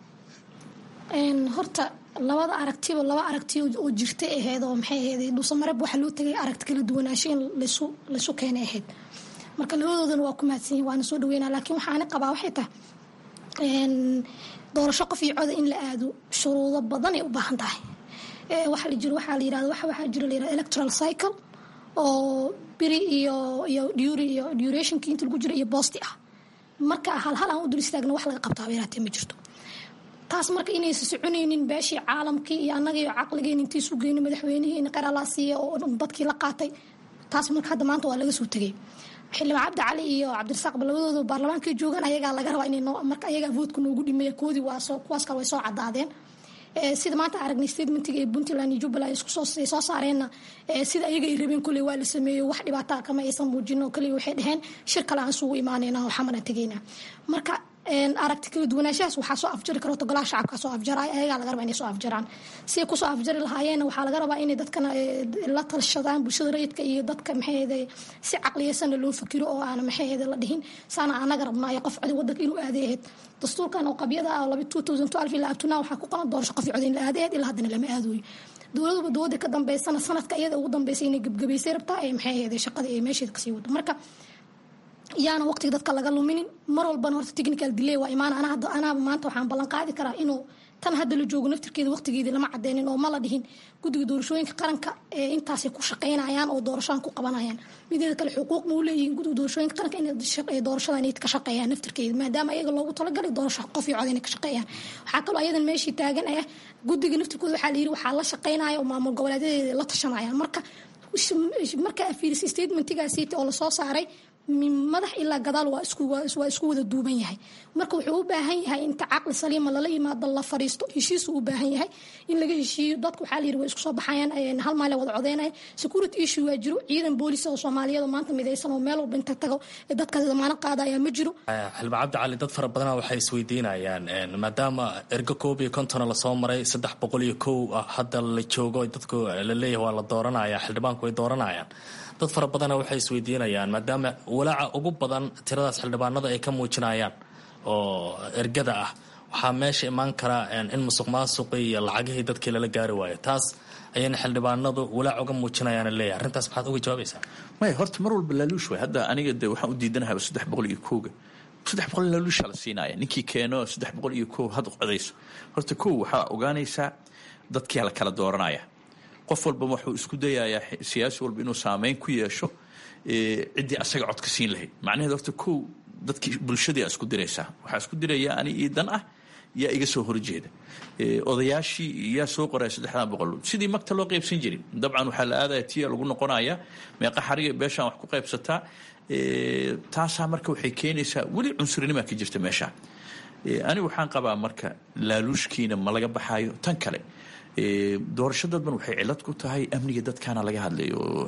horta labada aragtiba laba aragti oo jirta ahayd oo maxay ahayd dhuusamareeb waxaa loo tagay aragti kala duwanaansho in laysu laysu keenay ahayd marka labadoodana waa ku mahadsan yihin waana soo dhaweynaa laakiin waxaani qabaa waxay tahay doorasho qof iyo coda in la aado shuruudo badan ay u baahan tahay waxa la jiro waxaa la yirahda waxa waxaa jiro la yirahda electoral cycle oo biri iyo iyo duri iyo durationkii inta lagu jiro iyo boosti ah marka hal hal aan u dul istaagna wax laga qabtaa yaraatee ma jirto taas marka inaysa soconaynin beeshii caalamkii iyo annaga iyo caqligeen intii isu geyno madaxweynihii qaralaa siiya oo dadkii la qaatay taas marka hadda maanta waa laga soo tegay xildhibaan cabdi cali iyo cabdirasaaqba labadooda baarlamaankay joogaan ayagaa laga rabaa in marka ayagaa voodka noogu dhimeeya koodii waa kuwaas kale way soo cadaadeen sida maanta aragnay statementiga ee puntland iyo jubbaland isku soo soo saareenna sida ayaga ay rabeen kolley waa la sameeyo wax dhibaataa kama aysan muujino kaliya waxay dhaheen shir kale aan isugu imaanayna oo xamana tegayna marka aragti kala duwanaanshahaas waxaa soo afjari karo golaha shacabka soo afjaraya ayagaa laga rabaa inay soo afjaraan siday kusoo afjari lahaayeenna waxaa laga rabaa inay dadkana la talshadaan bulshada rayidka iyo dadka maxayhede si caqliyeysanna loo fakiro oo aana maxayhede la dhihin saana anaga rabnaayo qof codi wadanka inuu aaday ahayd dastuurkan oo qabyada ah laba two thousand twelve ilaa abtunaa waxaa ku qoran doorasho qof codi in la aaday ahayd ilaa haddana lama aadooyo dowladuba dowladda ka dambeysana sanadka iyada ugu dambeysay inay gebgabaysay rabtaa ee maxayhede shaqada ee meesheeda kasii wado marka yaana waqtiga dadka laga luminin mar walbana horta technical delay waa imaan anaaba maanta waxaan ballan qaadi karaa inuu tan hadda la joogo naftirkeeda waqtigeedii lama cadeynin oo ma la dhihin guddiga doorashooyinka qaranka ee intaasay ku shaqaynayaan oo doorashadan ku qabanayaan mideeda kale xuquuq ma u leeyihiin guddiga doorashooyinka qaranka inay doorashada inay ka shaqeeyaan naftirkeeda maadaama ayaga loogu talagalay doorasho qof iyo cod inay ka shaqeeyaan waxaa kaloo ayadan meeshii taagan ah guddiga naftirkooda waxaa la yidhi waxaa la shaqaynaya oo maamul goboleedyadeeda la tashanayaan marka marka fiiris statementigaasiiti oo lasoo saaray madax ilaa gadaal waa isku wada duuban yahay marka wuxuu u baahan yahay inta caqli saliima lala yimaado la fariisto heshiisuu u baahan yahay in laga heshiiyo dadka waxaa layidhi way isku soo baxayaan hal maale wada codeynaya security issue waa jiro ciidan boolis oo soomaaliyeed oo maanta midaysan oo meel walba inta tago dadkaas damaano qaadaya ma jiro xildhibaan cabdi cali dad fara badana waxay isweydiinayaan maadaama ergo koob iyo kontona lasoo maray saddex boqol iyo kow hadda la joogo dadku la leeyahay waa la dooranaya xildhibaanku way dooranayaan dad fara badana waxay isweydiinayaan maadaama walaaca ugu badan tiradaas xildhibaanada ay ka muujinayaan oo ergada ah waxaa meesha imaan karaa in musuq maasuqi iyo lacagihii dadkii lala gaari waayo taas ayayna xildhibaanadu walaac uga muujinayaan leeyahay arrintaas maxaad uga jawaabaysaa maya horta mar walba laaluush waay hadda aniga de waxaan u diidanahay saddex boqol iyo kowga saddex boqol laaluusha la siinaya ninkii keeno saddex boqol iyo kow had codayso horta kow waxaa ogaanaysaa dadkia la kala dooranaya qof walba wuxuu isku dayayaa siyaasi walba inuu saameyn ku yeesho ciddii asaga codka siin lahayd macnaheed horta kow dadkii bulshadii isku diraysaa waxaa isku diraya ani ii dan ah yaa iga soo horjeeda odayaashii yaa soo qoraya saddexdan boqol sidii magta loo qaybsan jirin dabcan waxaa la aadaya tiya lagu noqonaya meeqa xariga beeshaan wax ku qaybsataa taasaa marka waxay keenaysaa weli cunsurinima ka jirta meesha ani waxaan qabaa marka laaluushkiina ma laga baxaayo tan kale doorasho dadban waxay cilad ku tahay amniga dadkaana laga hadlay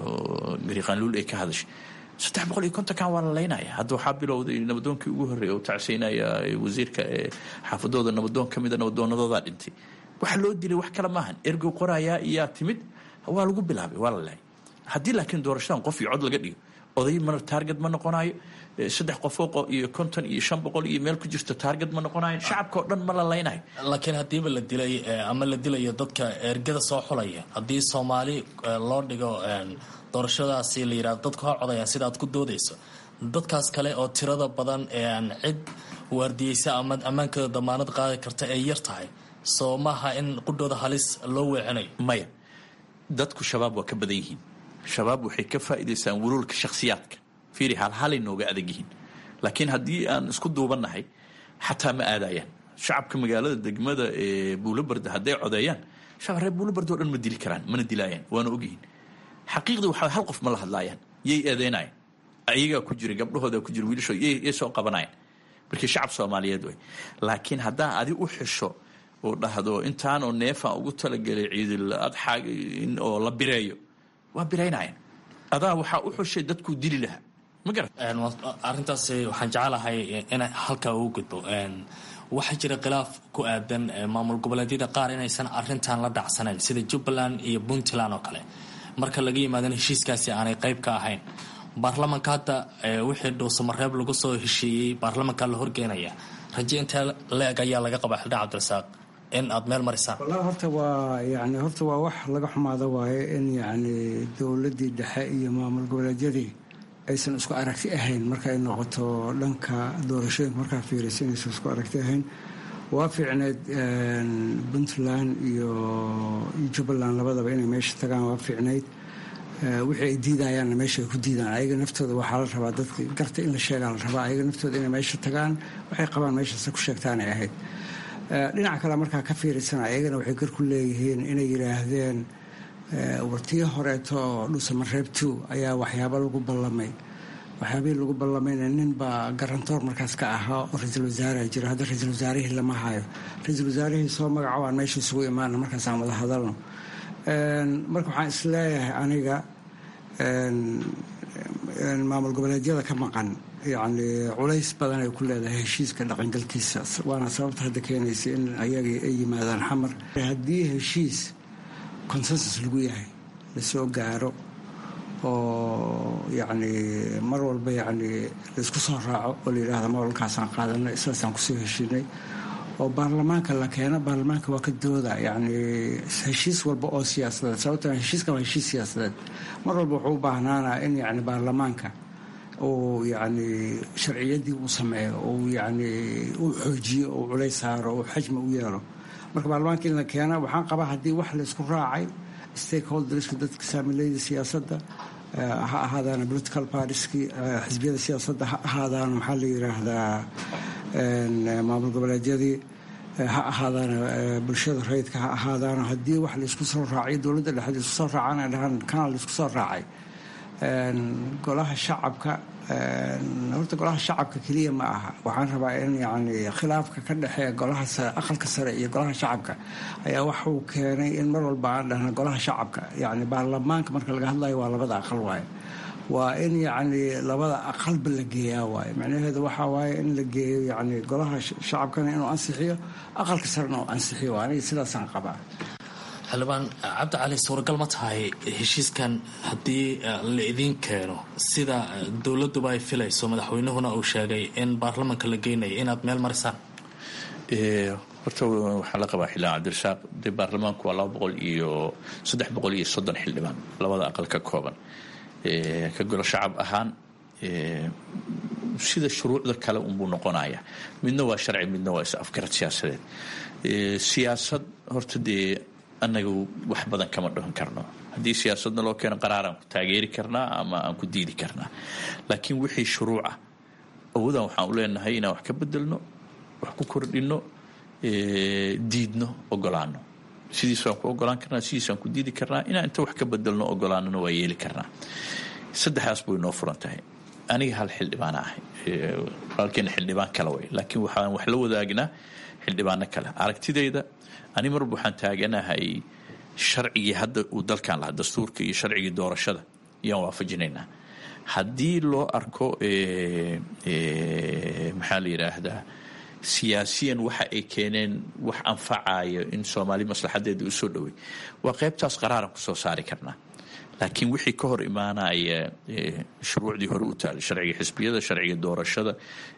oo gariiqaanluul ay ka hadashay saddex boqol iyo kontonkan waa la laynaya hadda waxaa bilowday nabadoonkii ugu horreeya oo tacsiynaya wasiirka xaafadooda nabadoon ka mida nabadoonadoodaa dhintay waxa loo dilay wax kale maahan ergow qorayaa iyaa timid waa lagu bilaabay waa la laayay haddii laakiin doorashadan qof iyo cod laga dhigo oday ma taarget ma noqonayo saddex qofoo iyo konton iyo shan boqol iyo meel ku jirto taarget ma noqonayo shacabka oo dhan ma la laynayo laakiin haddiiba la dilay ama la dilayo dadka ergada soo xulaya haddii soomaali loo dhigo doorashadaasi la yidhahdo dadku ha codayaan sida aad ku doodayso dadkaas kale oo tirada badan ee aan cid waardiyeysa ama ammaankooda damaanad qaadi karta ay yar tahay soo maaha in qudhooda halis loo weecinayo maya dadku shabaab waa ka badan yihiin shabaab waxay ka faa'iidaystaan wuluulka shakhsiyaadka fiiri halhalay nooga adag yihiin laakiin haddii aan isku duubannahay xataa ma aadayaan shacabka magaalada degmada ee buulabarda hadday codeeyaan shacab reer buulabarda o dhan ma dili karaan mana dilaayaan waana ogyihiin xaqiiqdii waxaa hal qof ma la hadlaayaan yay eedeynayan ayagaa ku jira gabdhahooda ku jira wiilashooda yay soo qabanayan markii shacab soomaaliyeed way laakiin haddaa adi u xisho oo dhahdo intaanoo neefaan ugu talagelay ciidil adxaa oo la bireeyo waa biraynayan adaa waxaa u xushay dadkuu dili lahaa ma garat arrintaasi waxaan jecelahay in halkaa ugu gudbo waxaa jira khilaaf ku aadan maamul goboleedyada qaar inaysan arintan la dhacsanayn sida jubbaland iyo puntland oo kale marka laga yimaadana heshiiskaasi aanay qayb ka ahayn baarlamanka hadda wixii dhuusamareeb lagu soo heshiiyey baarlamanka la horgeenaya raje intee la-eg ayaa laga qabaa xildhibaan cabdirasaaq in aad meel marisaan wallahi horta waa yani horta waa wax laga xumaado waaye in yacni dowladdii dhexe iyo maamul goboleedyadii aysan isku aragti ahayn markay noqoto dhanka doorashooyinka markaa fiirisa inaysan isku aragti ahayn waa fiicneed puntland iyo jubbaland labadaba inay meesha tagaan waa fiicnayd wixii ay diidayaanna meesha ay ku diidaan ayaga naftooda waxaa la rabaa dadka garta in la sheegaa la rabaa ayaga naftooda inay meesha tagaan waxay qabaan meeshaase ku sheegtaanay ahayd dhinaca kale markaa ka fiirisana ayagana waxay gar ku leeyihiin inay yidhaahdeen wartii horeeto dhuusamareeb two ayaa waxyaabo lagu ballamay waxyaabihii lagu ballamayna nin baa garantoor markaas ka ahaa oo ra-iisul wasaare jiro hadda ra-iisul wasaarihii lama hayo ra-iisul wasaarihii soo magaco aan meesha isugu imaana markaas aan wada hadalno marka waxaan isleeyahay aniga maamul goboleedyada ka maqan yacni culays badan ay ku leedahay heshiiska dhaqangalkiisa waana sababta hadda keenaysa in ayagii ay yimaadaan xamar haddii heshiis consensus lagu yahay lasoo gaaro oo yacni mar walba yacni laisku soo raaco oo la yidhaahda mawalkaasaan qaadanay sidaasaan kusoo heshiinay oo baarlamaanka la keeno baarlamaanka waa ka dooda yacni heshiis walba oo siyaasadeed sababta heshiiskan waa heshiis siyaasadeed mar walba wuxuu u baahnaanaa in yacni baarlamaanka uu yacni sharciyaddii uu sameeyo uu yacni uu xoojiyo uu culays saaro uu xajmi u yeelo marka baarlamaanka in la keena waxaan qabaa haddii wax laysku raacay stakeholderska dadka saamilayda siyaasadda ha ahaadaan political partiski xisbiyada siyaasadda ha ahaadaan maxaa la yidhaahdaa maamul goboleedyadii ha ahaadaan bulshada rayidka ha ahaadaan haddii wax laysku soo raacay dowladda dhexe laysku soo raacana dhahaan kana laysku soo raacay golaha shacabka horta golaha shacabka keliya ma aha waxaan rabaa in yani khilaafka ka dhexeeya golaha aqalka sare iyo golaha shacabka ayaa waxuu keenay in mar walba aan dhahna golaha shacabka yani baarlamaanka marka laga hadlayo waa labada aqal waaye waa in yacni labada aqalba la geeyaa waaye macnaheedu waxaa waaye in la geeyo yani golaha shacabkana inuu ansixiyo aqalka sarena uu ansixiyo aniga sidaasaan qabaa xildhibaan cabdi cali suuragal ma tahay heshiiskan haddii la idiin keeno sida dowladuba ay filayso madaxweynuhuna uu sheegay in baarlamanka la geynayo inaad meel marisaan horta waxaa la qabaa xildhibaan cabdirasaaq de baarlamaanku waa laba boqol iyo saddex boqol iyo soddon xildhibaan labada aqal ka kooban ka golo shacab ahaan sida shuruucda kale unbuu noqonaya midna waa sharci midna waa is afgarad siyaasadeed siyaasad horta dee annaga wax badan kama dhahan karno haddii siyaasadna loo keeno qaraaraan ku taageeri karnaa ama aan ku diidi karnaa laakiin wixii shuruuca awoodaan waxaan u leenahay inaan wax ka bedelno wax ku kordhino diidno ogolaano sidiisaan ku ogolaan karnaa sidiisaan ku diidi karnaa inaan inta wax ka bedelno ogolaanona waa yeeli karnaa saddexdaas buu inoo furan tahay aniga hal xildhibaana ahay walaalkeena xildhibaan kale way laakiin waxaan wax la wadaagnaa xildhibaano kale aragtidayda ani marba waxaan taaganahay sharcigii hadda uu dalkan lahaa dastuurka iyo sharcigii doorashada ayaan waafajinaynaa haddii loo arko maxaa la yidhaahdaa siyaasiyan waxa ay keeneen wax anfacayo in soomaali maslaxadeeda u soo dhowey waa qaybtaas qaraaran ku soo saari karnaa laakiin wixii ka hor imaanaya shuruucdii hore u taalay sharciga xisbiyada sharciga doorashada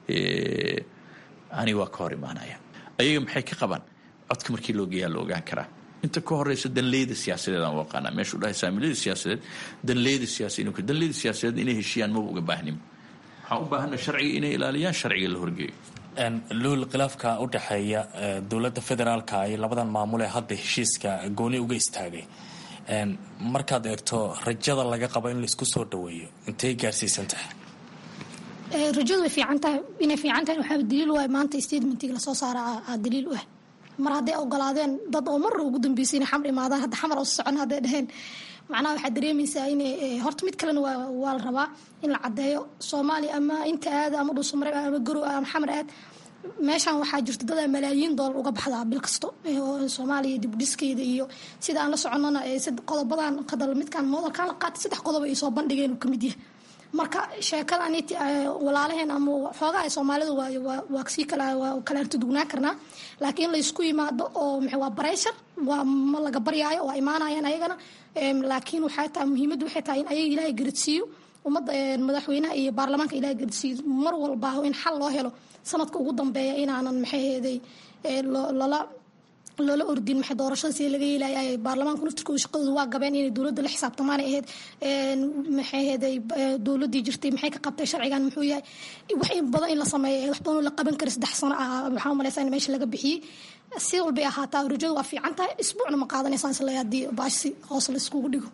ani waa ka hor imaanaya ayaga maxay ka qabaan codka markii loo geeyaa la ogaan karaa inta ka horeysa danleyda siyaasadeed aan u aqaanaa meeshuu dhahay saamilada siyaasadeed danleyda siyaasiyiin danleyda siyaasadeed inay heshiiyaan maba uga baahnimo waxaan u baahana sharciga inay ilaaliyaan sharciga la horgeeyo luul khilaafka u dhexeeya dowladda federaalka iyo labadan maamul ee hadda heshiiska gooni uga istaagay markaad eegto rajada laga qabo in laisku soo dhaweeyo intay gaarsiisan tahay rajadu way fiican tahay inay fiican tahay waxaa daliil u ah maanta statementig lasoo saara aa daliil u ah mar hadday ogolaadeen dad oo marra ugu dambeysay inay xamar imaadaan hadda xamar oo socon hadday dhaheen macnaha waxaad dareemaysaa in horta mid kalena waa la rabaa in la caddeeyo soomaaliya ama inta aada ama dhuusamareeb ama garow ama xamar aad meeshan waxaa jirta dadaa malaayiin doolar uga baxdaa bil kasto soomaaliya dibdhiskeeda iyo sida aan la soconana qodobadan kadal midkan moodalkan la qaatay saddex qodob ay soo bandhigeen uu ka mid yahay marka sheekadan walaalaheen ama xoogaa ay soomaalidu waa sii kala artudugnaan karnaa laakiin laysku yimaado oo waa bareyshar waa ma laga baryaayo waa imaanayaan ayagana laakiin waxay tahay muhiimaddu waxay tahay in ayaga ilaahay garadsiiyo ummadda madaxweynaha iyo baarlamaanka ilaahay garadsiiyo mar walba in xal loo helo sanadka ugu dambeeya inaanan maxayheeday lala loola ordin maxay doorashada sida laga yeelaya baarlamaanku naftirkooda shaqadooda waa gabeen inay dowladda la xisaabtamaan ahayd maxay ahaday dowladdii jirtay maxay ka qabtay sharcigan muxuu yahay wax in badan in la sameeyo wax badan oo la qaban kara saddex sano ah waxaan umalaysaa in meesha laga bixiyey si walbay ahaataa rajadu waa fiican tahay isbuucna ma qaadanaysaan isla haddii baashi hoos la iskugu dhigo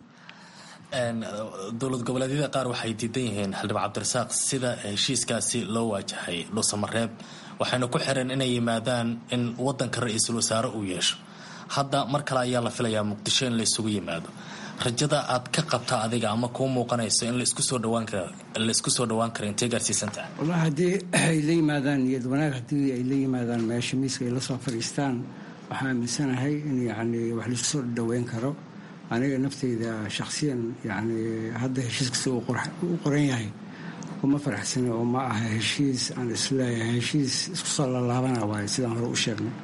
dowlad goboleedyada qaar waxay diidan yihiin xildhibaan cabdirasaaq sida heshiiskaasi loo waajahay dhuusamareeb waxayna ku xireen inay yimaadaan in wadanka ra-iisul wasaare uu yeesho hadda mar kale ayaa la filayaa muqdisho in la isugu yimaado rajada aad ka qabta adiga ama kuu muuqanayso in laisku soo dhawaan kara laisku soo dhawaan kara intay gaarsiisan tahay wallahi haddii ay la yimaadaan niyad wanaag haddii ay la yimaadaan meesha miiska ay la soo fadhiistaan waxaan aaminsanahay in yacni wax laisku soo dhaweyn karo aniga nafteyda shakhsiyan yacni hadda heshiiskasta uu qoran yahay uma faraxsani oo ma aha heshiis aan isleeyahay heshiis isku soo lalaabana waaye sidaan hore u sheegnay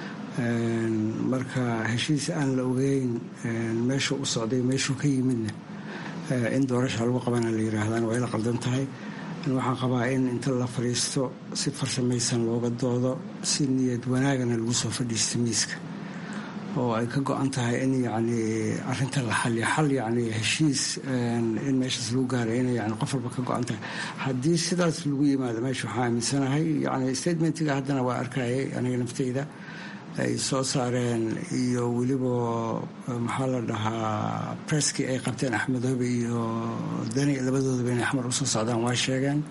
marka heshiis aan la ogeyn meeshuu u socday meeshuu ka yimidna in doorasha lagu qabana la yiraahdaan waa ila qaldan tahay waxaan qabaa in inta la fadhiisto si farsamaysan looga doodo si niyad wanaagana lagu soo fadhiisto miiska oo ay ka go-an tahay in yacni arrinta la xaliyo xal yacni heshiis in meeshaas lagu gaaray inay yani qof walba ka go-an tahay haddii sidaas lagu yimaado meesha waxaa aaminsanahay yacni statementiga haddana waa arkayay aniga nafteyda ay soo saareen iyo weliba maxaa la dhahaa presskii ay qabteen axmedoobe iyo dani labadoodaba inay xamar usoo socdaan waa sheegeen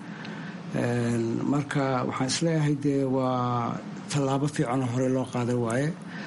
marka waxaan isleeyahay dee waa tallaabo fiicanoo hore loo qaaday waaye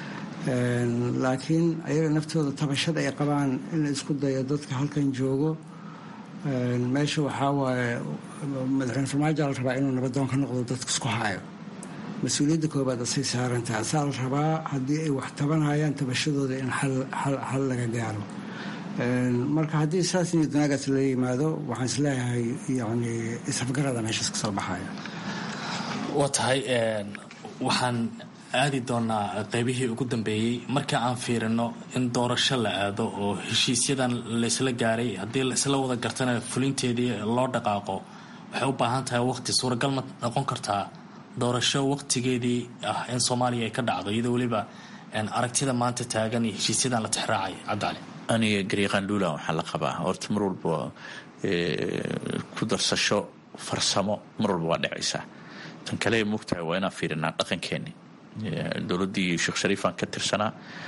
laakiin ayaga naftooda tabashada ay qabaan in la isku dayo dadka halkan joogo meesha waxaa waaye madaxweyne farmaajo la rabaa inuu nabadoon ka noqdo dadka isku hayo mas-uuliyadda koobaad asay saarantaha asaa la rabaa haddii ay wax tabanayaan tabashadooda in xal laga gaaro marka haddii saas niyad wanaagaas la yimaado waxaan isleeyahay yani isafgarada meeshaas ka soo baxaya waa tahay waxaan aadi doonaa qeybihii ugu dambeeyey marka aan fiirino in doorasho la aado oo heshiisyadan laysla gaaray haddii laisla wada gartana fulinteedii loo dhaqaaqo waxay u baahan tahay waqti suuragal ma noqon kartaa doorasho waqtigeedii ah in soomaaliya ay ka dhacdo iyadoo weliba aragtida maanta taagan iyo heshiisyadan la tixraacay cabdicali aniga gariiqandhuula waxaa la qabaa horta mar walba ku darsasho farsamo mar walba waa dhacaysaa tan kale mogtahay waa inaan fiirinaa dhaqankeeni dowladdii sheekh shariifaan ka tirsanaa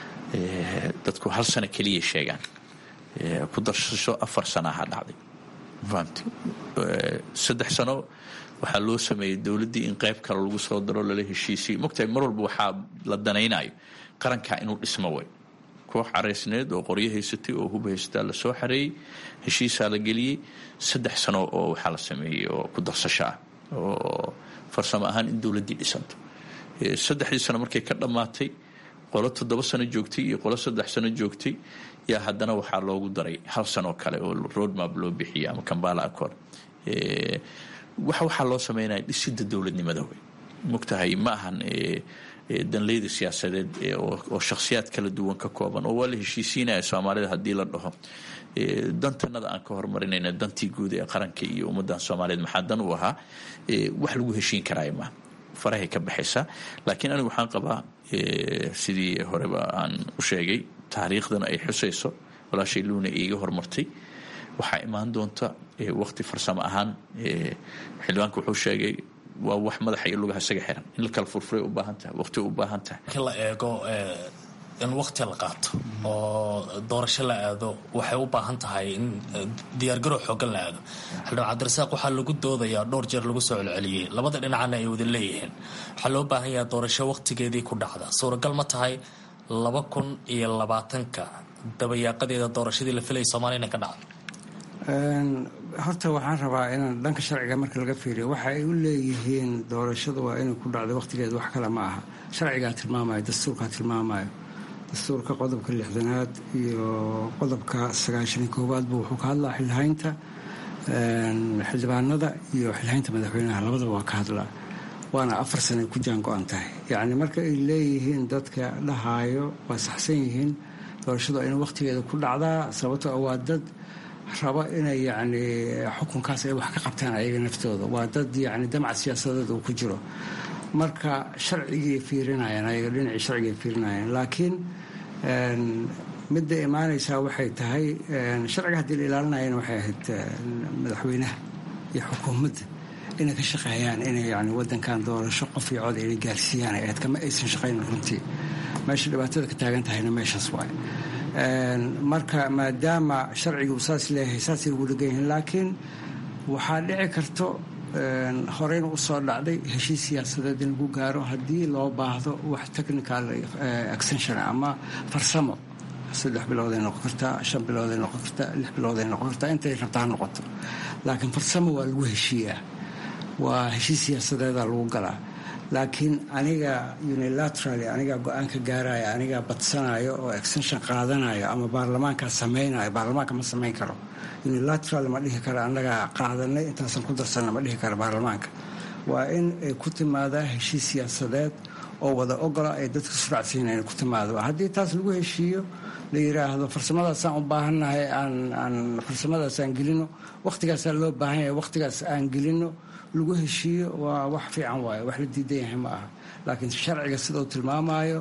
dadku hal sano keliya sheegaan ku darsasho afar sanaha dhacday fahamti saddex sano waxaa loo sameeyey dowladdii in qayb kale lagu soo daro lala heshiisiyey mogtahay mar walba waxaa la danaynayo qarankaa inuu dhismo way koox caraysneed oo qoryo haysatay oo hub haysataa lasoo xareeyey heshiisaa la geliyey saddex sano oo waxaa la sameeyey oo ku darsasho ah oo farsamo ahaan in dowladdii dhisanto saddexdii sano markay ka dhammaatay qolo toddoba sano joogtay iyo qolo saddex sano joogtay yaa haddana waxaa loogu daray hal sanoo kale oo roadmap loo bixiyay ama kambala accord wax waxaa loo sameynaya dhisida dowladnimada wey mogtahay ma ahan danleyda siyaasadeed oo shakhsiyaad kala duwan ka kooban oo waa la heshiisiinaya soomaalida haddii la dhaho dantanada aan ka horumarinayna dantii guud ee qaranka iyo ummadan soomaaliyeed maxaa dan u ahaa wax lagu heshiin karaayo maaha farahay ka baxaysaa laakiin anigu waxaan qabaa sidii horeba aan u sheegay taariikhdana ay xusayso walaashay luuna iiga hormartay waxaa imaan doonta waqti farsamo ahaan xildhibaanka wuxuu sheegay waa wax madaxa iyo lugaha isaga xiran in la kala furfuray u baahan tahay waqti u baahan tahay markii la eego in waqti la qaato oo doorasho la aado waxay u baahan tahay in diyaargarow xoogan la aado xildhibaan cabdirasaaq waxaa lagu doodayaa dhowr jeer lagu soo celceliyey labada dhinacna ay wada leeyihiin waxaa loo baahan yaha doorasho waqtigeedii ku dhacda suuragal ma tahay laba kun iyo labaatanka dabayaaqadeeda doorashadii la filayay soomaliya inay ka dhacdo horta waxaan rabaa inaan dhanka sharciga marka laga fiiriyo waxa ay u leeyihiin doorashada waa inay ku dhacdo waqtigeeda wax kale ma aha sharcigaa tilmaamayo dastuurkaa tilmaamayo dastuurka qodobka lixdanaad iyo qodobka sagaashani koowaadba wuxuu ka hadlaa xilhaynta xildhibaanada iyo xilhaynta madaxweynaha labadaba waa ka hadlaa waana afar sanay ku jaan go-an tahay yacni marka ay leeyihiin dadka dhahaayo waa saxsan yihiin doorashadu waa inay waqtigeeda ku dhacdaa sababtoo waa dad rabo inay yacni xukunkaas ay wax ka qabtaan ayaga naftooda waa dad yacni damac siyaasadeed uu ku jiro marka sharcigay fiirinayaan ayaga dhinacii sharcigay fiirinayaan laakiin midda imaanaysaa waxay tahay sharciga haddii la ilaalinayana waxay ahayd madaxweynaha iyo xukuumadda inay ka shaqeeyaan inay yani wadankan doorasho qof iyo cod inay gaarsiiyaan ay ahayd kama aysan shaqayn runtii meesha dhibaatada ka taagan tahayna meeshaas waay marka maadaama sharcigu saas leeyahay saasay ugu dhegan yihiin laakiin waxaa dhici karto horeyna u soo dhacday heshiis siyaasadeed in lagu gaaro haddii loo baahdo wax technical extension ama farsamo saddex bilooday noqon kartaa shan bilooday noqon kartaa lix bilooday noqon kartaa intay rabtaa ha noqoto laakiin farsamo waa lagu heshiiyaa waa heshiis siyaasadeeda lagu galaa laakiin aniga unilateraly anigaa go-aanka gaaraya anigaa badsanayo oo extension qaadanayo ama baarlamaankaa samaynayo baarlamaanka ma samayn karo unilateral ma dhihi karo annagaa qaadanay intaasan ku darsanna ma dhihi karo baarlamaanka waa in ay ku timaadaa heshiis siyaasadeed oo wada ogola ay dadka suracsiina inay ku timaado haddii taas lagu heshiiyo la yiraahdo farsamadaasaan u baahannahay aan farsamadaasaan gelino wakhtigaasaa loo baahan yahay wakhtigaas aan gelino lagu heshiiyo waa wax fiican waaye wax la diidan yahay ma aha laakiin sharciga sidau tilmaamayo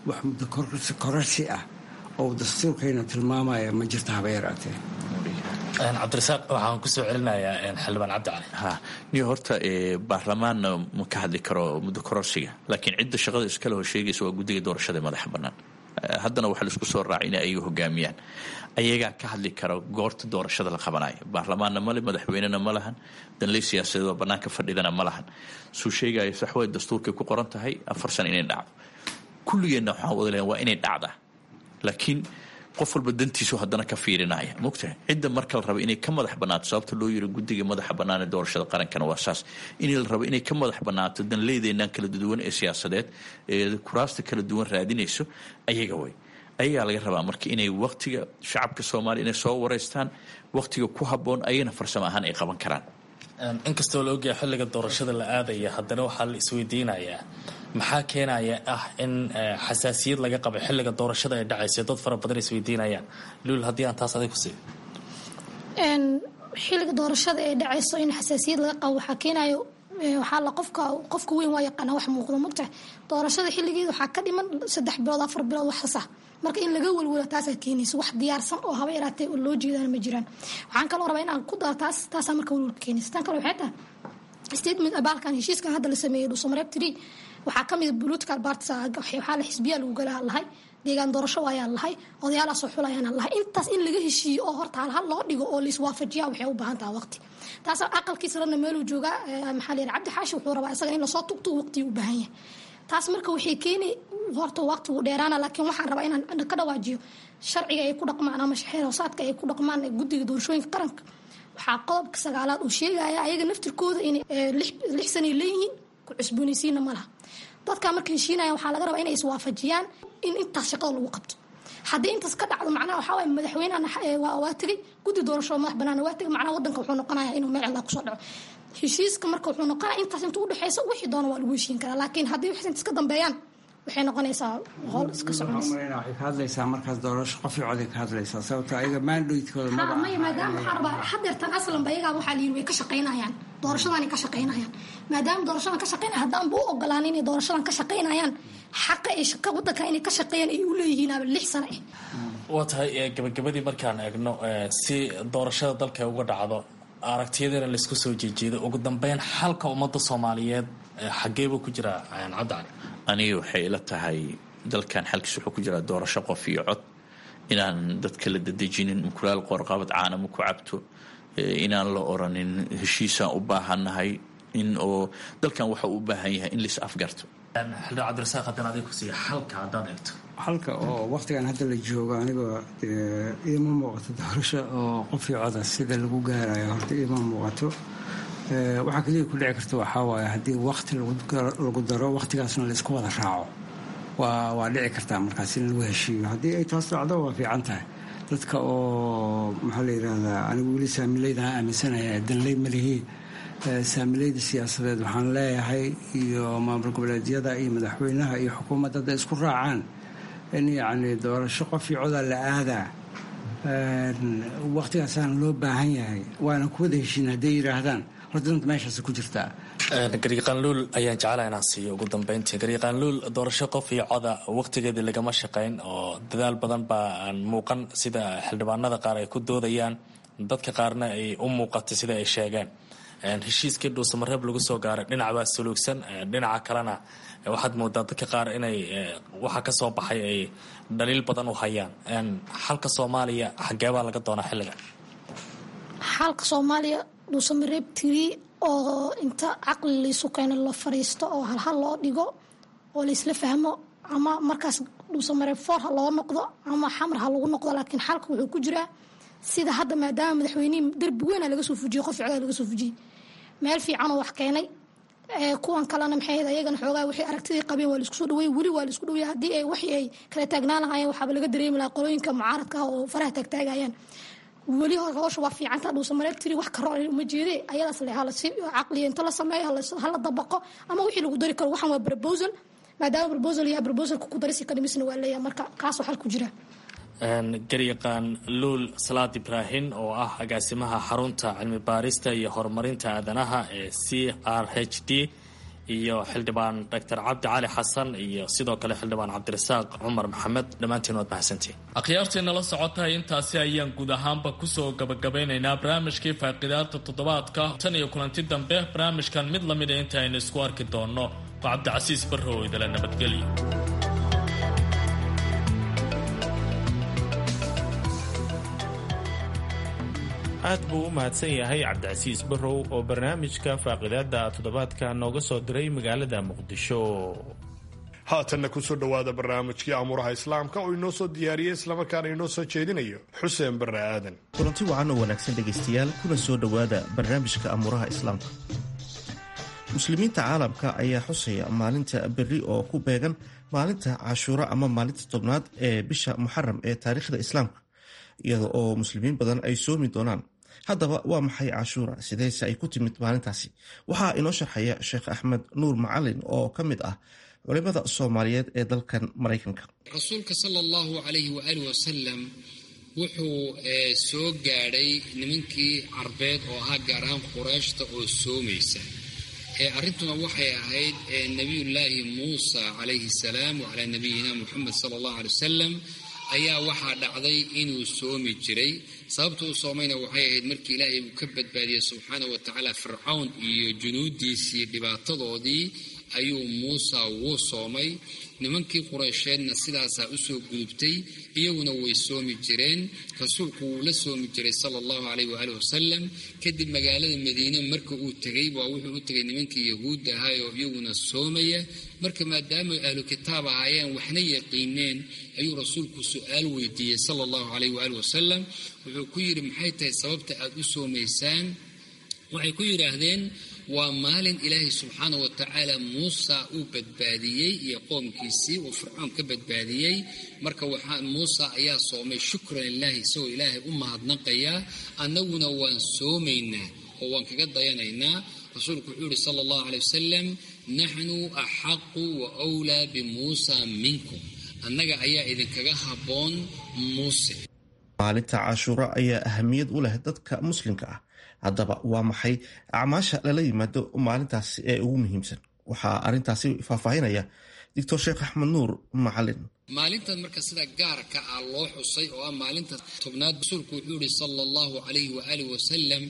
wax muddo kororsi ah oo dastuurkayna tilmaamaya ma jirta haba yaraatee cabdirasaaq waxaan kusoo celinayaa xildhibaan cabdi cali ha niyo horta baarlamaanna ma ka hadli karo muddo kororsiga laakiin cidda shaqada iskale hor sheegaysa waa guddiga doorashada ee madaxa bannaan haddana waxaa laisku soo raacay in ayaga hogaamiyaan ayagaa ka hadli kara goorta doorashada la qabanayo baarlamaanna male madaxweynena ma lahan danley siyaasadeedoo bannaanka fadhidana ma lahan suu sheegaya saxway dastuurkay ku qoran tahay afar sana inay dhacdo kulligeenna waxaan wada leeyahay waa inay dhacdaa laakiin qof walba dantiisu haddana ka fiirinaya mogtahay cidda marka la rabo inay ka madax bannaato sababta loo yiri guddiga madaxa bannaan ee doorashada qarankana waa saas in la rabo inay ka madax bannaato danleydeennan kala duwan ee siyaasadeed ee kuraasta kala duwan raadinayso ayaga way ayagaa laga rabaa marka inay waktiga shacabka soomaaliya inay soo wareystaan waktiga ku habboon ayagana farsamo ahaan ay qaban karaan inkastoo la ogyahay xilliga doorashada la aadaya haddana waxaa la isweydiinayaa maxaa keenaya ah in xasaasiyad laga qabo xilliga doorashada ay dhacayso dad fara badan isweydiinayaan luul haddii aan taas adig ku siiyo xilliga doorashada ee dhacayso in xasaasiyad laga qabo waxaa keenayo waxaa la qofka qofka weyn waa yaqaana wax muuqdo mogtahay doorashada xilligeeda waxaa ka dhiman saddex bilood afar bilood waxas ah marka in laga welwelo taasaa keenaysa wax diyaarsan oo haba yaraatee oo loo jeedaan ma jiraan waxaan kaloo rabaa in aan ku daro taas taasaa marka welwelka keenaysa tan kale waxay tahay statement abaalkan heshiiskan hadda la sameeyey dhuusamareeb tiri waxaa ka mida political parties waxaa la xisbiyaa lagu galaa lahay deegaan doorasho ayaa lahay odayaalaasoo xulayaan lahay intaas in laga heshiiyo oo horta halhal loo dhigo oo laiswaafajiya waxay u baahan taha waqti taas aqalkiisa rana meeluu joogaa maxaa layidhi cabdi xaashi wuxuu rabaa isaga in lasoo tugto waqtigu u baahan yahay taas marka waxay keeni horta waqtigu dheeraana laakiin waxaan rabaa inaan ka dhawaajiyo sharciga ay ku dhaqmaan ama shaxeer hoosaadka ay ku dhaqmaan guddiga doorashooyinka qaranka waxaa qodobka sagaalaad uu sheegaya ayaga naftirkooda inay lix sanay leeyihiin ku cusboonaysiina ma laha dadkaa marka heshiinaya waxaa laga rabaa inay iswaafajiyaan in intaas shaqada lagu qabto haddii intaas ka dhacdo macnaha waxaa waye madaxweynehan waa tegay guddi doorasho madax bannaan waa tegay macnaha waddanka wuxuu noqonaya inuu meel cilaa kusoo dhaco heshiiska marka wuxuu noqonaya intaas inta udhexeysa wixii doona waa lagu heshiin karaa laakiin haddii wax intaas ka dambeeyaan waxay noqonaysaa howl iska soconaysa waxay ka hadlaysaa markaas doorasho qof iyo coday ka hadlaysaa sababto ayaga mandatekooda ha maya maadaama waxaan rabaa hadeertan aslanba iyagaa waxaa layiri way ka shaqaynayaan doorashadanay ka shaqaynayaan maadaama doorashadan ka shaqaynaya haddaanba u ogolaan inay doorashadan ka shaqaynayaan xaqa ay shaqa waddanka inay ka shaqeeyaan ay u leeyihiin aba lix sano ah waa tahay gabagabadii markaan eegno si doorashada dalka uga dhacdo aragtiyadana laysku soo jeejeedo ugu dambeyn xalka ummadda soomaaliyeed xageebuu ku jiraa cabdi cali aniga waxay ila tahay dalkan xalkiis wuxuu ku jiraa doorasho qof iyo cod inaan dadka la dadejinin mukulaal qoorqabad caanama ku cabto inaan la oranin heshiisaan u baahannahay in oo dalkan waxa uu u baahan yahay in lais afgarto xildhibaan cabdirasaaq haddana adig ku siiya xalka haddaad eegto halka oo waqtigan hadda la joogo anigoo iima muuqato doorasho oo qof iyo coda sida lagu gaarayo horta iima muuqato waxaa keliya ku dhici karta waxaa waaye haddii waqti lagu daro waqtigaasna laisku wada raaco waa waa dhici kartaa markaas in lagu heshiiyo haddii ay taas dhacdo waa fiican tahay dadka oo maxaa la yidhahdaa anigu weli saamileydaan aaminsanaya danley malihii saamilayda siyaasadeed waxaan leeyahay iyo maamul goboleedyada iyo madaxweynaha iyo xukuumadda hadday isku raacaan in yacni doorasho qof iyo codaa la aadaa waqtigaasaana loo baahan yahay waana kuwada heshiin hadday yidhaahdaan horta danta meeshaas ku jirtaa gariiqaanluul ayaan jeclaa inaan siiyo ugu dambeyntii gariiqaanluul doorasho qof iyo coda waqtigeedii lagama shaqayn oo dadaal badan baa aan muuqan sida xildhibaanada qaar ay ku doodayaan dadka qaarna ay u muuqatay sida ay sheegeen heshiiskii dhuusamareeb lagu soo gaaray dhinac baa suluugsan dhinaca kalena waxaad moodaa dadka qaar inay waxa ka soo baxay ay dhaliil badan u hayaan xalka soomaaliya xageebaa laga doonaa xilligan xalka soomaaliya dhuusamareeb tiri oo inta caqli laysu keeno la fariisto oo halhal loo dhigo oo laysla fahmo ama markaas dhuusamareeb foor ha loo noqdo ama xamar ha lagu noqdo laakiin xalka wuxuu ku jiraa sida hadda maadaama madaxweynihii darbi weyna laga soo fujiyey qof codaa laga soo fujiyey meel fiicanoo wax keenay kuwan kalena maxay ahayd ayagana xoogaa wixii aragtidii qabeen waa laisku soo dhaweey weli waa laisku dhaweey haddii ay waxii ay kala taagnaan lahaayeen waxaaba laga dareemi lahaa qolooyinka mucaaradka ah oo faraha taagtaagayaan weli howsha waa fiicanta dhuusamareeb tiri wax karo uma jeede ayadaas le halasi caqliya inta la sameeyo hala dabaqo ama wixii lagu dari karo waxan waa proposal maadaama proposal yahay proposalka ku darisi kadhimisna waa leeyahay marka kaasoo xal ku jira garyaqaan luul salaad ibraahin oo ah agaasimaha xarunta cilmi baarista iyo horumarinta aadanaha ee c r h d iyo xildhibaan doctor cabdi cali xasan iyo sidoo kale xildhibaan cabdirasaaq cumar maxamed dhammaantiin waad mahadsantiin akhyaartii nala socotahay intaasi ayaan guud ahaanba kusoo gabagabeynaynaa barnaamijkii faaqidaada toddobaadka tan iyo kulanti dambe barnaamijkan mid lamid a inta aynu isku arki doonno waa cabdicasiis barrow idala nabadgelyo aad buu u mahadsan yahay cabdicasiis barrow oo barnaamijka faaqidaada toddobaadka nooga soo diray magaalada muqdisho haatanna kusoo dhowaada barnaamijkii amuuraha islaamka oo inoo soo diyaariyey islamarkaana inoo soo jeedinayo xuseen barre aadan kulanti wacan oo wanaagsan dhegaystayaal kuna soo dhowaada barnaamijka amuuraha islaamka muslimiinta caalamka ayaa xusaya maalinta berri oo ku beegan maalinta cashuuro ama maalinta tobnaad ee bisha muxaram ee taariikhda islaamka iyada oo muslimiin badan ay soomi doonaan haddaba waa maxay cashuura sideese ay ku timid maalintaasi waxaa inoo sharxaya sheekh axmed nuur macalin oo ka mid ah culimada soomaaliyeed ee dalkan maraykanka rasuulka sala allahu calayhi waaalih wasalam wuxuu soo gaadhay nimankii carbeed oo ahaa gaar ahaan qurayshta oo soomaysa arrintuna waxay ahayd nebiyullaahi muusa calayhi salaam wacalaa nabiyina muxamed sala allahu alay wasalam ayaa waxaa dhacday inuu soomi jiray sababta uu soomayna waxay ahayd markii ilaahay uu ka badbaadiyey subxaana wa tacaala fircawn iyo junuudiisii dhibaatadoodii ayuu muusa wuu soomay nimankii qureysheedna sidaasaa usoo gudubtay iyaguna way soomi jireen rasuulku wuu la soomi jiray sala allahu caleyh waaalih wasalam kadib magaalada madiine marka uu tegey waa wuxuu u tegay nimankii yahuudda ahaa oo iyaguna soomaya marka maadaama ahlu kitaab ahaayeen waxna yaqiineen ayuu rasuulku su-aal weydiiyey sala allahu caleyh waaalih wasalam wuxuu ku yidhi maxay tahay sababta aad u soomaysaan waxay ku yidhaahdeen waa maalin ilaahay subxaana wa tacaala muusa uu badbaadiyey iyo qoomkiisii uu fircoon ka badbaadiyey marka muusa ayaa soomay shukran lilaahi isagoo ilaahay u mahadnaqayaa annaguna waan soomaynaa oo waan kaga dayanaynaa rasuulku wuxuu yihi sala allahu caley wasalam naxnu axaqu wa wlaa bimuusa minkum annaga ayaa idinkaga habboon muuse maalinta cashuuro ayaa ahamiyad u leh dadka muslimka ah haddaba waa maxay acmaasha lala yimaado maalintaasi ee ugu muhiimsan waxaa arintaasi faahfaahinaya doctor sheekh axmed nuur macalin maalintan marka sida gaarka ah loo xusay oo ah maalinta tobnaad rasuulku wuxuu yihi sala allahu calayhi waaalih wasalam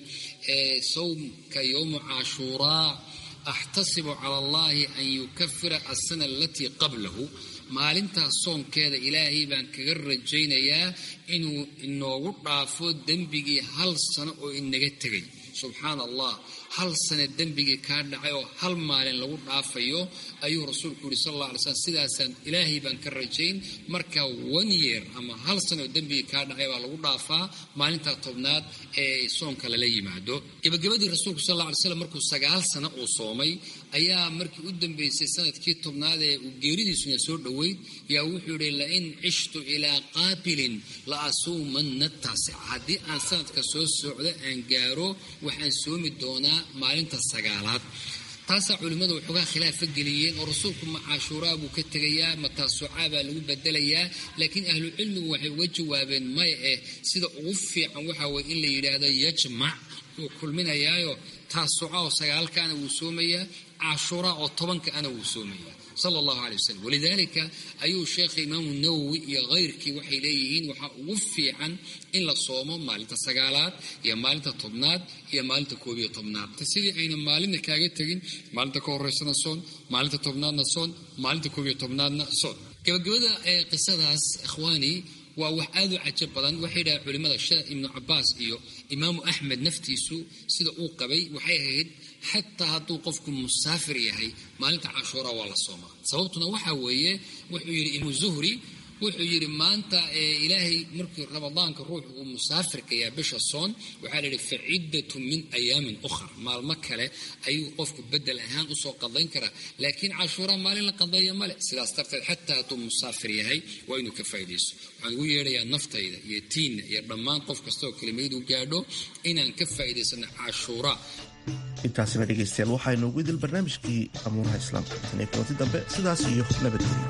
sawmka yowmu cashuuraa axtasibu cala allahi an yukafira asana alatii qablahu maalintaas soonkeeda ilaahay baan kaga rajaynayaa inuu inoogu dhaafo dembigii hal sano oo inaga tegay subxaana allah hal sane dembigii kaa dhacay oo hal maalin lagu dhaafayo ayuu rasuulku yihi sal alla alay slam sidaasaan ilaahay baan ka rajayn marka one year ama hal sane oo dembigii kaa dhacay baa lagu dhaafaa maalintaa tobnaad ee soonka lala yimaado gebagabadii rasuulku sal alla alay slam markuu sagaal sano uu soomay ayaa markii u dambeysay sanadkii tobnaad ee uu geeridiisuna soo dhoweyd yaa wuxuu yihi lain cishtu ilaa qaabilin la asuumanna taasica haddii aan sanadka soo socdo aan gaaro waxaan soomi doonaa maalinta sagaalaad taasaa culimmadu waxoogaa khilaafa geliyeen oo rasuulku ma cashuuraa buu ka tegayaa ma taasucaa baa lagu bedelayaa laakiin ahlucilmigu waxay uga jawaabeen maya eh sida ugu fiican waxa weye in la yidhaahdo yajmac wuu kulminayaayo taasuca oo sagaalkaana wuu soomayaa cashuuraa oo tobankaana wuu soomayaa sala allahu caley wasalam walidaalika ayuu sheekha imaamu nawowi iyo khayrkii waxay leeyihiin waxaa ugu fiican in la soomo maalinta sagaalaad iyo maalinta tobnaad iyo maalinta koob iyo tobnaad sidii ayna maalinna kaaga tegin maalinta ka horeysana soon maalinta tobnaadna soon maalinta koob iyo tobnaadna soon gabagabada ee qisadaas ikhwaani waa wax aad u cajab badan waxay dhaha culimmada sheekh ibnu cabaas iyo imaamu axmed naftiisu sida uu qabay waxay ahayd xataa hadduu qofku musaafir yahay maalinta cashuura waa la soomaa sababtuna waxaa weeye wuxuu yidhi imu zuhri wuxuu yidhi maanta ilaahay markii ramadaanka ruuxu uu musaafirka yahay bisha soon waxaa la yidhi fa ciddatu min ayaamin ukhar maalmo kale ayuu qofku bedel ahaan usoo qadayn karaa laakiin cashuura maalin la qadeeya male sidaas darteed xataa hadduu musaafir yahay waa inuu ka faa'iidaysto waxaan ugu yeedhayaa naftayda iyo tiinna iyo dhammaan qof kasta oo kelimaydu gaadho inaan ka faa'iidaysano cashuura intaasina dhegaystayaal waxaa inoogu idil barnaamijkii amuuraha islaamka tan iyo kulanti dambe sidaas iyo nabadgelyo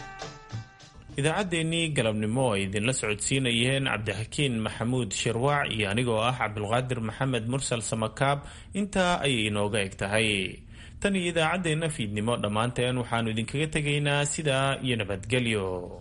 idaacaddeenii galabnimo ay idinla socodsiinayeen cabdixakiin maxamuud shirwaac iyo anigoo ah cabdulqaadir maxamed mursal samakaab intaa ayay inooga eg tahay tan iyo idaacaddeenna fiidnimo dhammaanteen waxaannu idinkaga tegaynaa sidaa iyo nabadgelyo